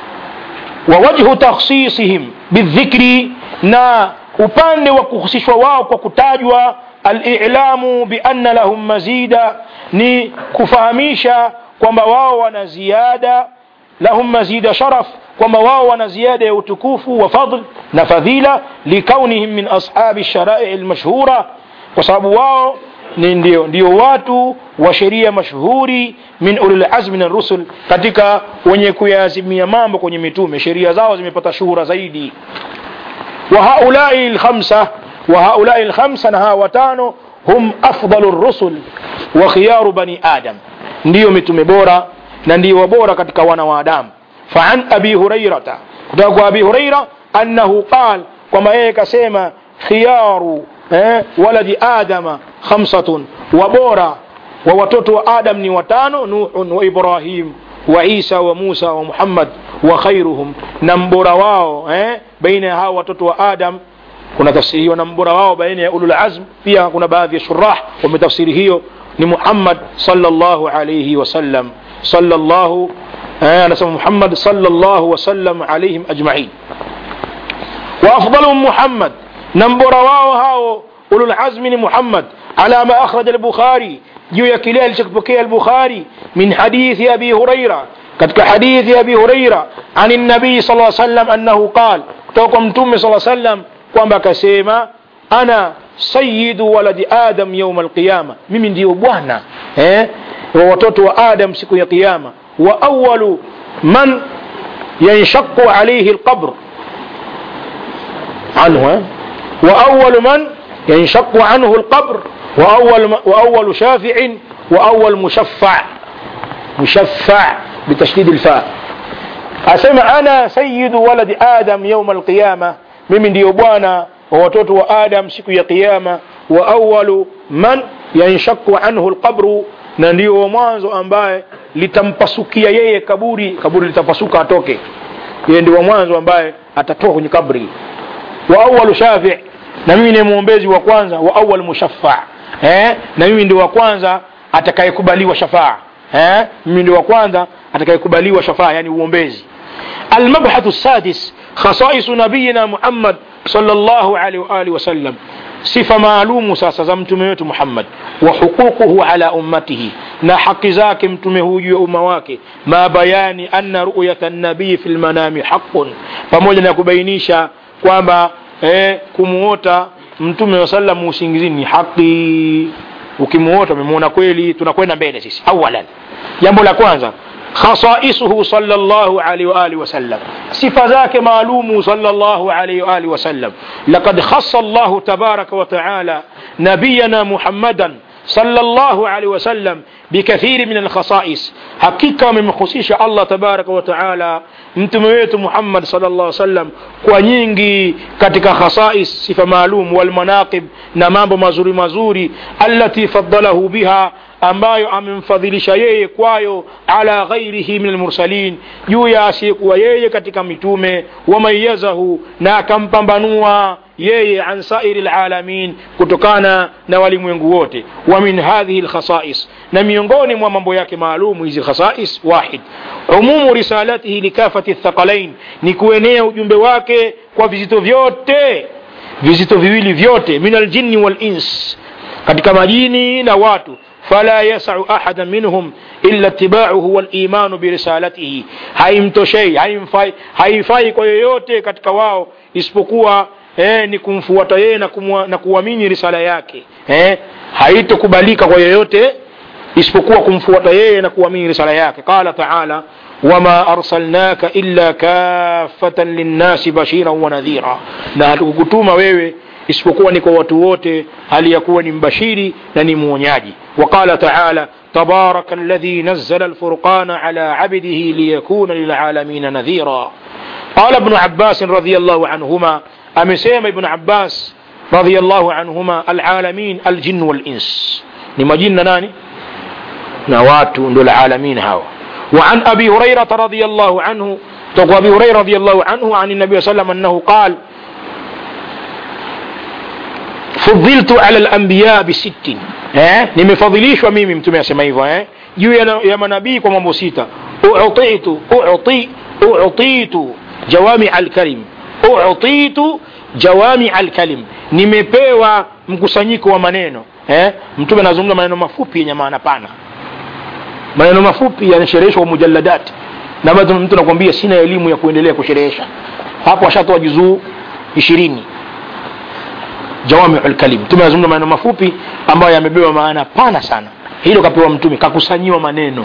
ووجه تخصيصهم بالذكر نا upande wa kuhusishwa wao kwa kutajwa alilamu bianna lahum mazida ni kufahamisha kwamba wao wana ziada lahum mazida sharaf kwamba wao wana ziada ya utukufu wa fadl na fadhila likaunihim min ashabi sharai lmashhura kwa sababu wao ni ndio, ndio watu wa sheria mashuhuri min ulil azmi na rusul katika wenye kuyaazimia mambo kwenye mitume sheria zao zimepata shuhura zaidi وهؤلاء الخمسة وهؤلاء الخمسة نها وتانو هم أفضل الرسل وخيار بني آدم ndio mitume bora na ndio bora katika wana wa Adamu فعن أبي هريرة kutoka kwa Abi Huraira annahu qal kwamba yeye kasema khiyaru eh, waladi adama khamsatun wa bora wa watoto wa Adam ni watano Nuhun wa Ibrahim wa Isa wa Musa wa Muhammad wa khairuhum na mbora wao eh, baina ya hao watoto wa Adam kuna tafsiri hiyo na mbora wao baina ya ulul azm pia kuna baadhi ya shurah wametafsiri hiyo ni Muhammad sallallahu alayhi wasallam sallallahu eh, anasema Muhammad sallallahu wasallam alayhim ajma'in wa afdaluhum Muhammad na mbora wao hao ulul azmi ni Muhammad ala ma akhraj al-Bukhari juu ya kile alichokipokea al-Bukhari min hadithi Abi Huraira katika hadithi ya Abi Huraira ani nabii sallallahu alaihi wasallam annahu qal kutoka kwa mtume sallallahu alaihi wasallam kwamba akasema ana sayyidu waladi adam yawm alqiyama mimi ndio bwana eh wa watoto wa adam siku ya kiyama wa awwalu man yanshaqu alayhi alqabr anhu eh? wa awwalu man yanshaqu anhu alqabr wa awwal wa awwalu shafi'in wa awwal mushaffa' mushaffa' بتشديد الفاء أسمع أنا سيد ولد آدم يوم القيامة mimi ndiyo bwana wa watoto wa adam siku ya kiyama wa awalu man yanshaku anhu lqabru na ndio wa mwanzo ambaye litampasukia yeye kaburi kaburi litapasuka atoke yeye ndio wa mwanzo ambaye atatoka kwenye kabri wa awalu shafi na mimi ni mwombezi wa kwanza wa awal mushaffa eh? na mimi ndio wa kwanza atakayekubaliwa shafaa eh? mimi ndio wa kwanza atakayekubaliwa shafaa yani uombezi المبحث السادس خصائص نبينا محمد صلى الله عليه وآله وسلم صفة معلوم ساسا زمتمه محمد وحقوقه على أمته na haki zake mtume huyu juu ya umma wake ma bayani anna ru'yata nabii fi lmanami haqun pamoja na kubainisha kwamba eh, kumuota mtume wa sallam usingizini ni haki ukimuota umemuona kweli tunakwenda mbele sisi awalan jambo la kwanza خصائصه صلى الله عليه وآله وسلم صفة ذاك معلوم صلى الله عليه وآله وسلم لقد خص الله تبارك وتعالى نبينا محمدا صلى الله عليه وسلم بكثير من الخصائص حقيقة من مخصيش الله تبارك وتعالى متمويت محمد صلى الله عليه وسلم kwa nyingi katika khasais sifa maalum walmanaqib na mambo mazuri mazuri allati faddalahu biha ambayo amemfadhilisha yeye kwayo ala ghairihi min almursalin juu ya asiyekuwa yeye katika mitume wamayazahu na akampambanua yeye an sairi lalamin kutokana na walimwengu wote wa min hadhihi lkhasais na miongoni mwa mambo yake maalumu hizi khasais wahid umumu risalatihi likafati thaqalain ni kuenea ujumbe wake kwa vizito vyote vizito viwili vyote min aljinni walins katika majini na watu fala yasau ahada minhum illa itibauhu walimanu birisalatihi haimtoshei haimfai, haifai kwa yoyote katika wao isipokuwa eh, ni kumfuata yeye na, kumwa, na kuamini risala yake eh, haitokubalika kwa yoyote isipokuwa kumfuata yeye na kuamini risala yake qala taala wama arsalnaka illa kafatan linnasi bashiran wa nadhira na hatukukutuma wewe isipokuwa ni kwa watu wote hali ya kuwa ni mbashiri na ni mwonyaji وقال تعالى تبارك الذي نزل الفرقان على عبده ليكون للعالمين نذيرا قال ابن عباس رضي الله عنهما أمسيم ابن عباس رضي الله عنهما العالمين الجن والإنس لما جن ناني نوات العالمين هاو وعن أبي هريرة رضي الله عنه تقوى أبي هريرة رضي الله عنه عن النبي صلى الله عليه وسلم أنه قال فضلت على الأنبياء بست eh, nimefadhilishwa mimi mtume asema hivyo eh, juu ya, ya manabii kwa mambo sita utitu uti utitu jawami alkalim utitu jawami alkalim nimepewa mkusanyiko wa maneno eh, mtume anazungumza maneno mafupi yenye maana pana maneno mafupi yanashereheshwa kwa mujalladati na bado mtu anakwambia sina elimu ya kuendelea kusherehesha hapo ashatoa juzuu ishirini jawamiu lkalim mtume anazungumza maneno mafupi ambayo yamebeba maana pana sana hilo kapewa mtume kakusanyiwa maneno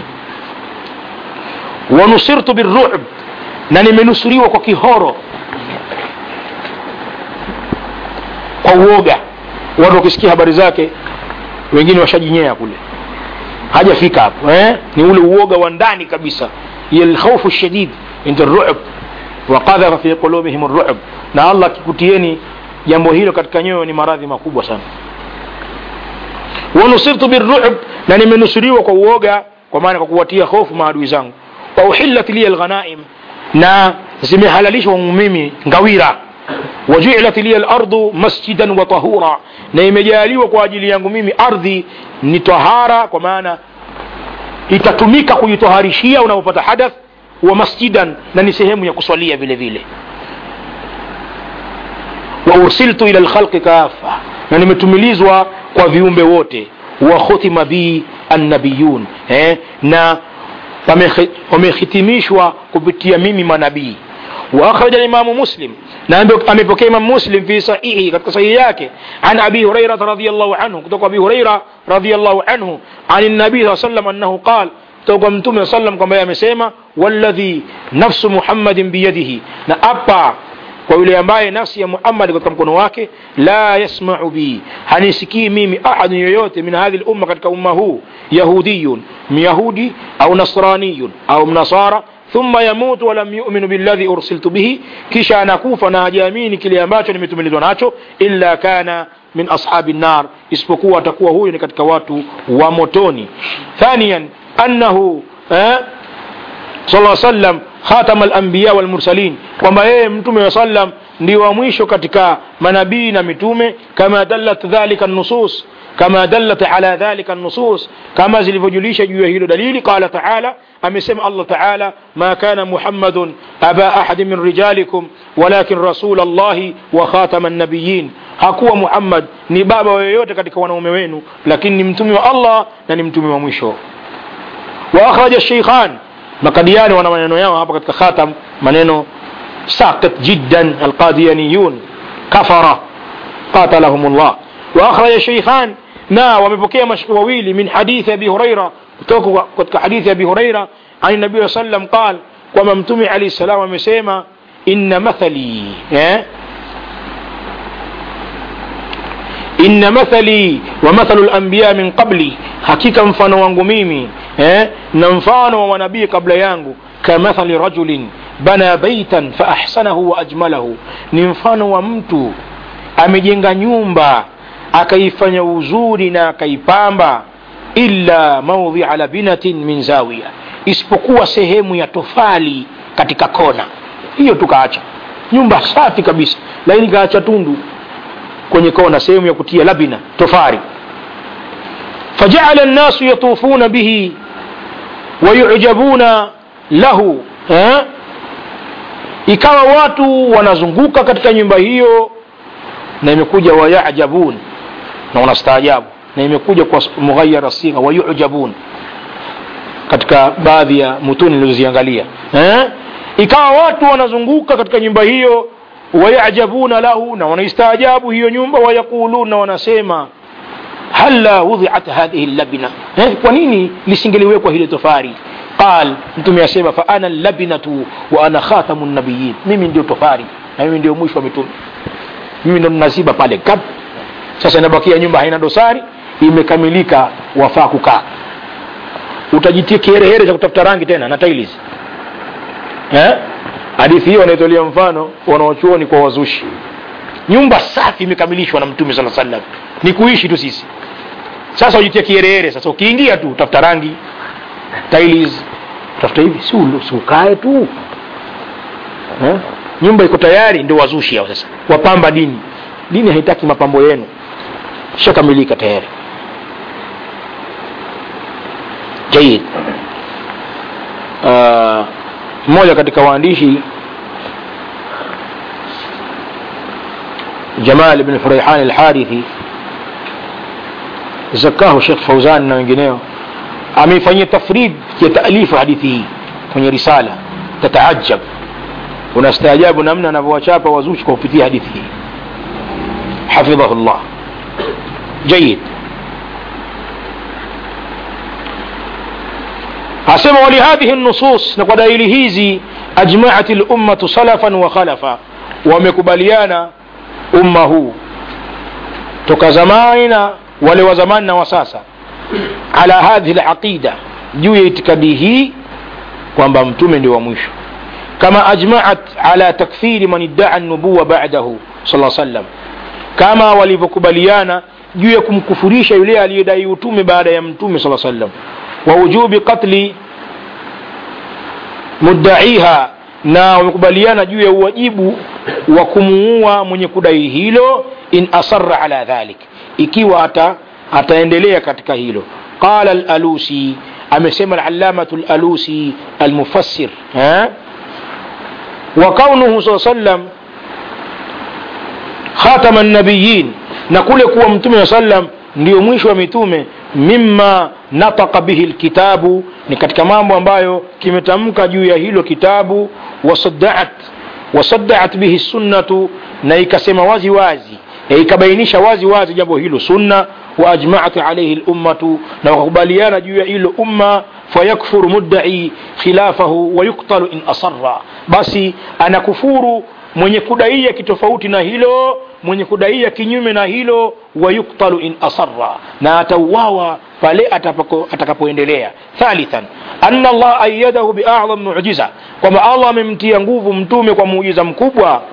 wanusirtu birru'b na nimenusuriwa kwa kihoro kwa uoga watu wakisikia habari zake wengine washajinyea kule hajafika hapo eh? ni ule uoga wa ndani kabisa lkhaufu shadid inda ru'b waqadhafa fi qulubihim ru'b na allah akikutieni jambo hilo katika nyoyo ni maradhi makubwa sana wanusirtu birru'b na nimenusuriwa kwa uoga kwa maana kwa kuwatia hofu maadui zangu wa uhillat liya alghanaim na zimehalalishwa mimi ngawira wajuilat liya lardu masjidan wa tahura na imejaliwa kwa ajili yangu mimi ardhi ni tahara kwa maana itatumika kujitoharishia unapopata hadath wa masjidan na ni sehemu ya kuswalia vile vile wa ursiltu ila lkhalqi kafa na nimetumilizwa kwa viumbe wote wa khutima bi annabiyun eh? na wamehitimishwa kupitia mimi manabii واخرج الامام مسلم نعم امepokea imam muslim fi sahihi katika sahihi yake an abi hurairah radhiyallahu anhu kutoka abi hurairah radhiyallahu anhu an nabii saa sallam annahu qal kutoka mtume saa sallam kwamba amesema walladhi nafsu muhammadin biyadihi na apa kwa yule ambaye nafsi ya muhammad katika mkono wake la yasmau bi hanisikii mimi ahadun yoyote min hadhi lumma katika umma huu yahudiyun myahudi au nasraniyun au mnasara ثم يموت ولم يؤمن بالذي أرسلت به كيشا نكوف ناجامين كلي ambacho nimetumilizwa nacho illa kana min ashabi النار isipokuwa atakuwa huyo ni katika watu wa motoni ثانيا أنه eh, صلى الله عليه وسلم خاتم الأنبياء والمرسلين kwamba yeye mtume wa sallam ndio wa mwisho katika manabii na mitume kama dallat dhalika nusus كما دلت على ذلك النصوص كما زلفجليش جوه دليل قال تعالى أمسم الله تعالى ما كان محمد أبا أحد من رجالكم ولكن رسول الله وخاتم النبيين hakuwa muhammad ni baba yoyote katika wanaume wenu lakini ni mtume wa allah na ni mtume wa mwisho wa akhraja sheikhan makadiani wana maneno yao hapa katika khatam maneno saqit jiddan alqadiyaniyun kafara qatalahum llah واخرج الشيخان na wamepokea mashiki wawili min hadithi abi huraira kutoka katika hadithi abi huraira an nabii sallam qal kwamba mtume alayhi salam amesema inna mathali eh? inna mathali wa mathalu lanbiya min qabli hakika mfano wangu mimi eh? na mfano wa manabii kabla yangu kamathali rajulin bana baitan faahsanahu wa ajmalahu ni mfano wa mtu amejenga nyumba akaifanya uzuri na akaipamba illa maudhia labinatin min zawiya isipokuwa sehemu ya tofali katika kona hiyo tukaacha nyumba safi kabisa lakini kaacha tundu kwenye kona sehemu ya kutia labina tofari fajaala nnasu yatufuna bihi wayujabuna lahu eh? ikawa watu wanazunguka katika nyumba hiyo na imekuja wayajabun na wanastaajabu na imekuja kwa mughayara sigha wayujabun katika baadhi ya mutuni nilizoziangalia eh? ikawa watu wanazunguka katika nyumba hiyo wayajabuna lahu na wanaistaajabu hiyo nyumba wayaquluna wanasema hala wudhiat hadhihi labina eh, kwa nini lisingeliwekwa hili tofari qal mtume asema fa ana labinatu wa ana khatamu nabiyin mimi ndio tofari na mimi ndio mwisho wa mitume mimi ndo naziba pale kap sasa inabakia nyumba haina dosari imekamilika wafaa kukaa utajitia kiherehere cha kutafuta rangi tena na tiles eh? hadithi hiyo wanaitolea mfano wanaochuoni kwa wazushi nyumba safi imekamilishwa na mtume saa sallam ni kuishi tu sisi sasa ujitia kiherehere sasa ukiingia tu tafuta rangi tiles tafuta hivi si ulu- si ukae tu eh? nyumba iko tayari ndio wazushi hao sasa wapamba dini dini haitaki mapambo yenu shakamilika tayari jayid uh, mmoja katika waandishi jamal bn furaihan alharithi zakahu shekh fauzan na wengineo ameifanyia tafrid ya taalifu hadithi hii kwenye risala tataajab unastaajabu namna anavyowachapa wazushi kwa kupitia hadithi hii hafidhahu llah jayid asema walihadhihi nusus na kwa dalili hizi ajmaat lummatu salafan wa khalafa wamekubaliana umma huu toka zamani na wale wa zamani na wa sasa ala hadhihi laqida juu ya itikadi hii kwamba mtume ndio wa mwisho kama ajmaat ala takfiri man iddaa nubuwa badahu sala sallam kama walivyokubaliana juu ya kumkufurisha yule aliyedai utume baada ya mtume saa sallam wa wujubi qatli muddaiha na wamekubaliana juu ya uwajibu wa kumuua mwenye kudai hilo in asarra ala dhalik ikiwa ata, ataendelea katika hilo qala alalusi amesema alallamatu alalusi almufassir eh? wa kaunuhu saa sallam khatama nabiyin na kule kuwa mtume saa sallam ndio mwisho wa mitume mima nataka bihi lkitabu ni katika mambo ambayo kimetamka juu ya hilo kitabu wasaddaat wasaddaat bihi sunnatu na ikasema wazi wazi ya ikabainisha wazi wazi jambo hilo sunna waajmaat alaihi lummatu na wakakubaliana juu ya hilo umma fayakfuru muddai khilafahu wayuktalu in asarra basi anakufuru mwenye kudaia kitofauti na hilo mwenye kudaia kinyume na hilo wayuktalu in asarra na atauawa pale atapako- atakapoendelea thalithan anna allah ayadahu biadham mujiza kwamba allah amemtia nguvu mtume kwa muujiza mkubwa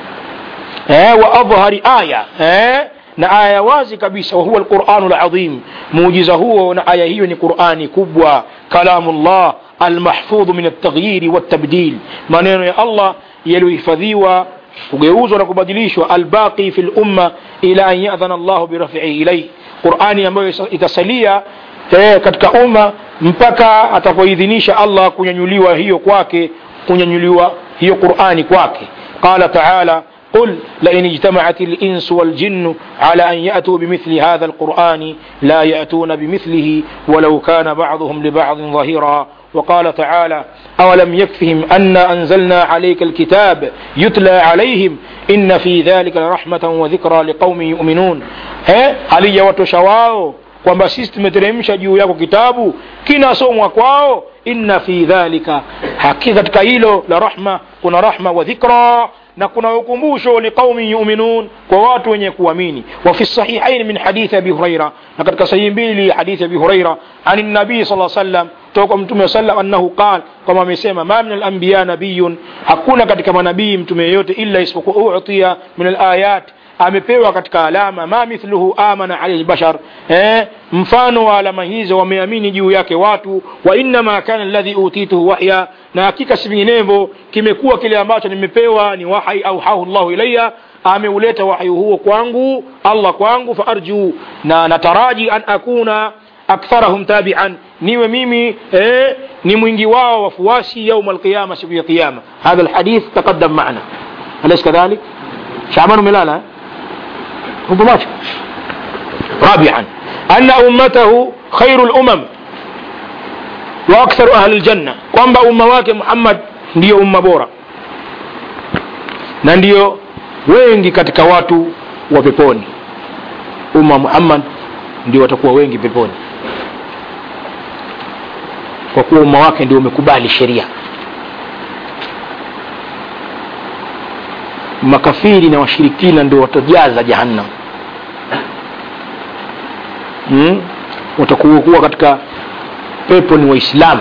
eh, wa adhhari aya eh, na aya wazi kabisa wahuwa lquranu ladhim muujiza huo na aya hiyo ni qurani kubwa kalamu llah almahfudhu min altaghyiri waltabdil maneno ya allah yaliyohifadhiwa kugeuzwa na kubadilishwa albaqi fi lumma ila an yadhana llahu birafihi ilaih qurani ambayo isa- itasalia eh, katika umma mpaka atapoidhinisha allah kunyanyuliwa hiyo kwake kunyanyuliwa hiyo qurani kwake qala taala قل لئن اجتمعت الإنس والجن على أن يأتوا بمثل هذا القرآن لا يأتون بمثله ولو كان بعضهم لبعض ظهيرا وقال تعالى أولم يكفهم أنا أنزلنا عليك الكتاب يتلى عليهم إن في ذلك لرحمة وذكرى لقوم يؤمنون ها هل وتشواو kwamba sisi tumeteremsha juu yako kitabu kinasomwa kwao inna fi dhalika hakika katika hilo la rahma kuna rahma wa dhikra na kuna ukumbusho liqaumin yuminun kwa watu wenye kuamini wa fi sahihain min hadithi abi huraira na katika sahihi mbili hadithi abi huraira ani nabii sala sallam toka mtume sallam annahu qal kama amesema ma min alanbiya nabiyun hakuna katika manabii mtume yeyote illa isipokuwa utia min alayat amepewa katika alama ma mithluhu amana alaihi bashar eh, mfano wa alama hizo wameamini juu yake watu wa innama kana alladhi utituhu wahya na hakika si vinginevyo kimekuwa kile ambacho nimepewa ni wahai au hahu llahu ilaya ameuleta wahyi huo kwangu allah kwangu faarju na nataraji an akuna aktharahum tabian niwe mimi eh, ni mwingi wao wafuasi yauma alqiyama siku ya qiyama hadha alhadith taqaddam maana alaysa kadhalik shaban umelala hupo macho رابعا أن أمته خير الأمم وأكثر أهل الجنة kwamba umma wake Muhammad ndiyo umma bora na ndiyo wengi katika watu wa peponi umma Muhammad ndio watakuwa wengi peponi kwa kuwa umma wake ndio umekubali sheria makafiri na washirikina ndio watajaza jahannam hmm? watakuwa kuwa katika pepo ni waislamu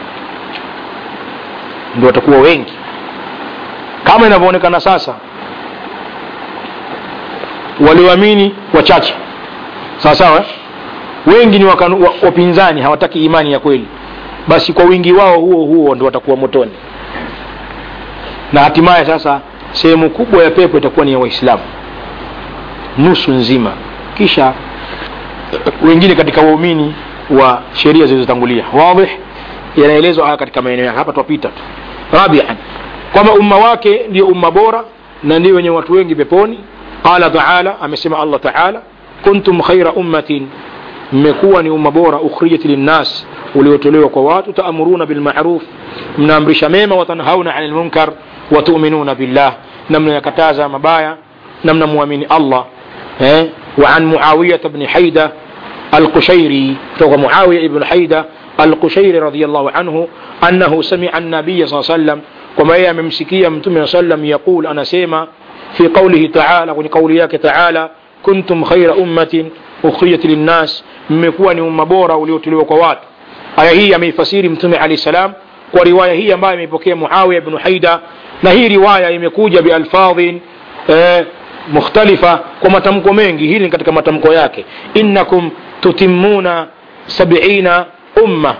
ndio watakuwa wengi kama inavyoonekana sasa walioamini wachache sawa sawa eh? wengi ni wakanu, wa, wapinzani hawataki imani ya kweli basi kwa wingi wao huo huo ndo watakuwa motoni na hatimaye sasa sehemu kubwa ya pepo itakuwa ni ya waislamu nusu nzima kisha wengine katika waumini wa sheria zilizotangulia wadih yanaelezwa haya katika maeneo yake hapa twapita tu rabian kwamba umma wake ndio umma bora na ndio wenye watu wengi peponi qala taala amesema allah taala kuntum khaira ummatin mmekuwa ni umma bora ukhrijat linnas uliotolewa kwa watu taamuruna bilmaruf mnaamrisha mema watanhauna ani lmunkar watuminuna billah na mnayakataza mabaya na mnamwamini allah eh? وعن معاوية بن حيدة القشيري فهو معاوية بن حيدة القشيري رضي الله عنه أنه سمع النبي صلى الله عليه وسلم كما هي ممسكية متوم صلى الله عليه وسلم يقول أنا سيما في قوله تعالى ولقولياك تعالى كنتم خير أمة أخرجت للناس mmekuwa ni umma bora uliotolewa kwa watu aya hii ameifasiri mtume alahi salam kwa riwaya hii ambayo ameipokea muawiya bnu haida na hii riwaya imekuja bialfadhin eh, mukhtalifa kwa matamko mengi hili ni katika matamko yake innakum tutimuna sabina umma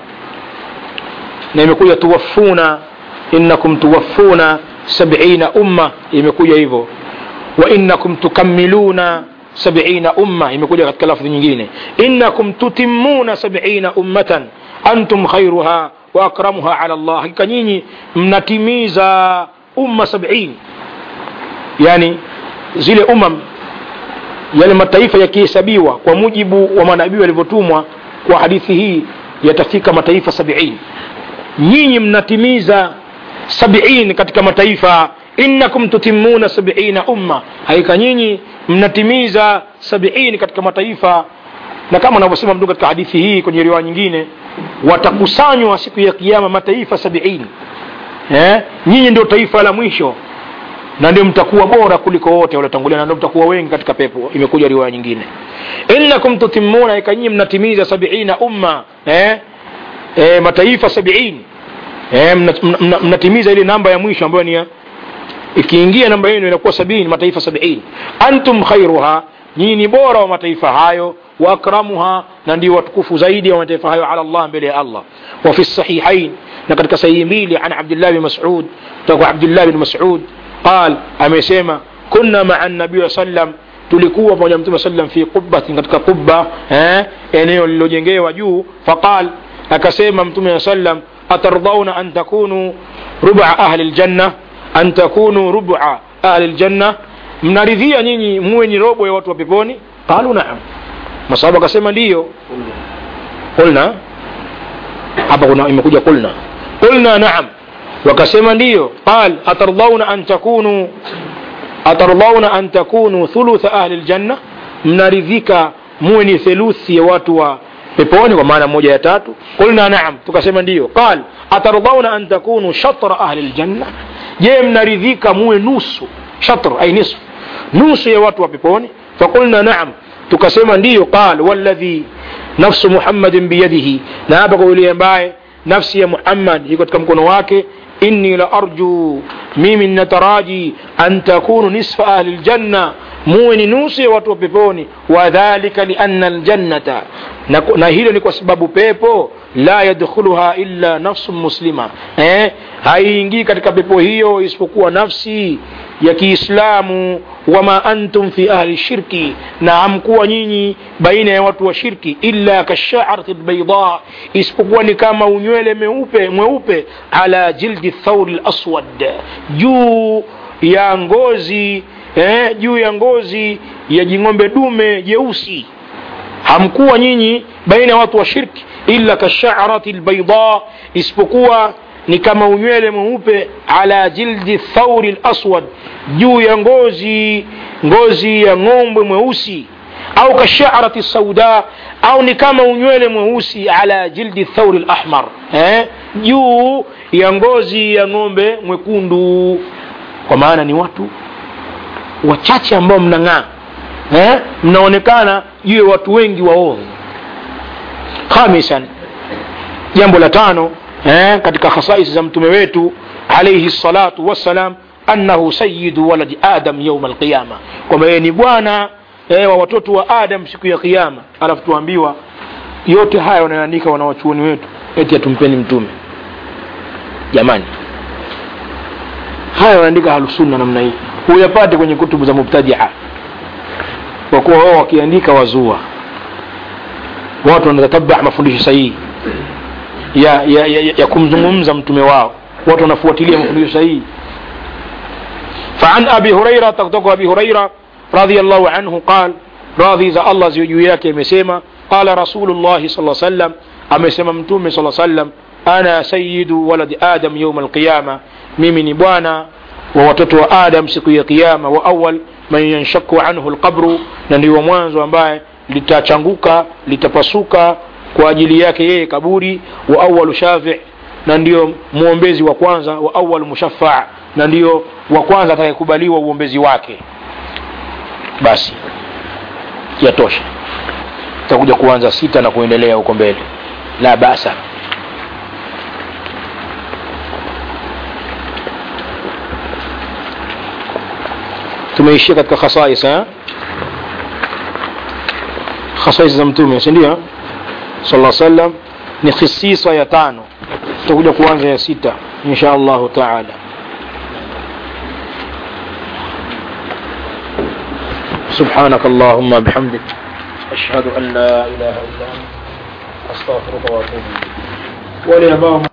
na imekuja tuwaffuna innakum tuwaffuna sabina umma imekuja hivyo wa innakum tukammiluna sabina umma imekuja katika lafdhi nyingine innakum tutimuna sabina ummatan antum khairuha wa akramuha ala llah hakika nyinyi mnatimiza umma sabini yani zile umam yale mataifa yakihesabiwa kwa mujibu wa manabii walivyotumwa kwa hadithi hii yatafika mataifa sabiini nyinyi mnatimiza sabiini katika mataifa innakum tutimuna sabiina umma hakika nyinyi mnatimiza sabiini katika mataifa na kama anavyosema mtu katika hadithi hii kwenye riwaya nyingine watakusanywa siku ya kiama mataifa sabiini eh? nyinyi ndio taifa la mwisho na ndio mtakuwa bora kuliko wote waliotangulia na ndio mtakuwa wengi katika pepo imekuja riwaya nyingine innakum tutimuna ika nyinyi mnatimiza sabiina umma eh? Eh, mataifa sabiini eh, mnatimiza ile namba ya mwisho ambayo ni ikiingia namba yenu inakuwa sabini mataifa sabiini antum khairuha nyinyi ni bora wa mataifa hayo wa akramuha na ndio watukufu zaidi wa mataifa hayo ala Allah mbele ya Allah wa fi sahihain na katika sahihi mbili an Abdullah bin Mas'ud kutoka Abdullah bin Mas'ud قال amesema kunna maa nabii sallam tulikuwa pamoja mtume sallam fi qubbatin katika qubba eh, eneo lililojengewa juu faqal akasema mtume sallam atardhauna an takunu ruba ahli ljanna an takunu ruba ahli ljanna mnaridhia nyinyi muwe ni robo ya watu wa peponi qalu naam masahaba akasema ndiyo qulna hapa kuna imekuja qulna qulna naam wakasema ndiyo qal atardhauna an takunu atardhauna an takunu thulutha ahli ljanna mnaridhika muwe ni theluthi ya watu wa peponi kwa maana moja ya tatu qulna naam tukasema ndiyo qal atardhauna an takunu shatra ahli ljanna je mnaridhika muwe nusu shatr ay nisf nusu ya watu wa peponi faqulna naam tukasema ndiyo qal walladhi nafsu muhammadin biyadihi na hapa kwa yule ambaye nafsi ya muhammad iko katika mkono wake inni la arju mimi nataraji an takunu nisfa ahli ljanna muwe ni nusu ya watu wa peponi wadhalika lianna ljannata na, na hilo ni kwa sababu pepo la yadkhuluha illa nafsun muslima eh? haiingii katika pepo hiyo isipokuwa nafsi ya kiislamu wama antum fi ahli shirki na hamkuwa nyinyi baina ya watu wa shirki illa kasharati lbaida isipokuwa ni kama unywele meupe mweupe ala jildi thauri laswad juu ya ngozi eh, juu ya ngozi ya jing'ombe dume jeusi hamkuwa nyinyi baina ya watu wa shirki illa kasharati lbaida isipokuwa ni kama unywele mweupe ala jildi thauri laswad juu ya ngozi ngozi ya ng'ombe mweusi au kasharati sauda au ni kama unywele mweusi ala jildi thauri lahmar eh? juu ya ngozi ya ng'ombe mwekundu kwa maana ni watu wachache ambao mnang'aa eh? mnaonekana juu ya watu wengi waovu khamisan jambo la tano eh? katika khasaisi za mtume wetu alaihi salatu wassalam annahu sayidu waladi adam yauma alqiyama kwamba yeye ni bwana eh, wa watoto wa adam siku ya kiyama alafu tuambiwa yote haya wanaandika wanawachuoni wetu eti atumpeni mtume jamani haya wanaandika halusunna namna hii huyapate kwenye kutubu za mubtadia kwa kuwa wao wakiandika wazua watu wanatatabaa mafundisho sahihi ya, ya, ya, ya kumzungumza mtume wao watu wanafuatilia mafundisho sahihi فعن أبي هريرة تقدق أبي هريرة رضي الله عنه قال راضي إذا الله زيجو yake amesema قال رسول الله صلى الله عليه وسلم amesema mtume صلى الله عليه وسلم أنا سيد ولد آدم يوم القيامة mimi ni bwana wa watoto wa adam siku ya kiyama wa awal man yanshaku anhu lqabru na ndio mwanzo ambaye litachanguka litapasuka kwa ajili yake yeye kaburi wa awalu shafi na ndio mwombezi wa kwanza wa awalu mushafaa na ndio wa kwanza atakayekubaliwa uombezi wake basi yatosha takuja kuanza sita na kuendelea huko mbele la basa tumeishia katika khasais eh? khasais za mtume sindio sala sallam ni khisisa ya tano tutakuja kuanza ya sita insha allahu taala سبحانك اللهم بحمدك أشهد أن لا إله إلا أنت أستغفرك وأتوب إليك ولأباهم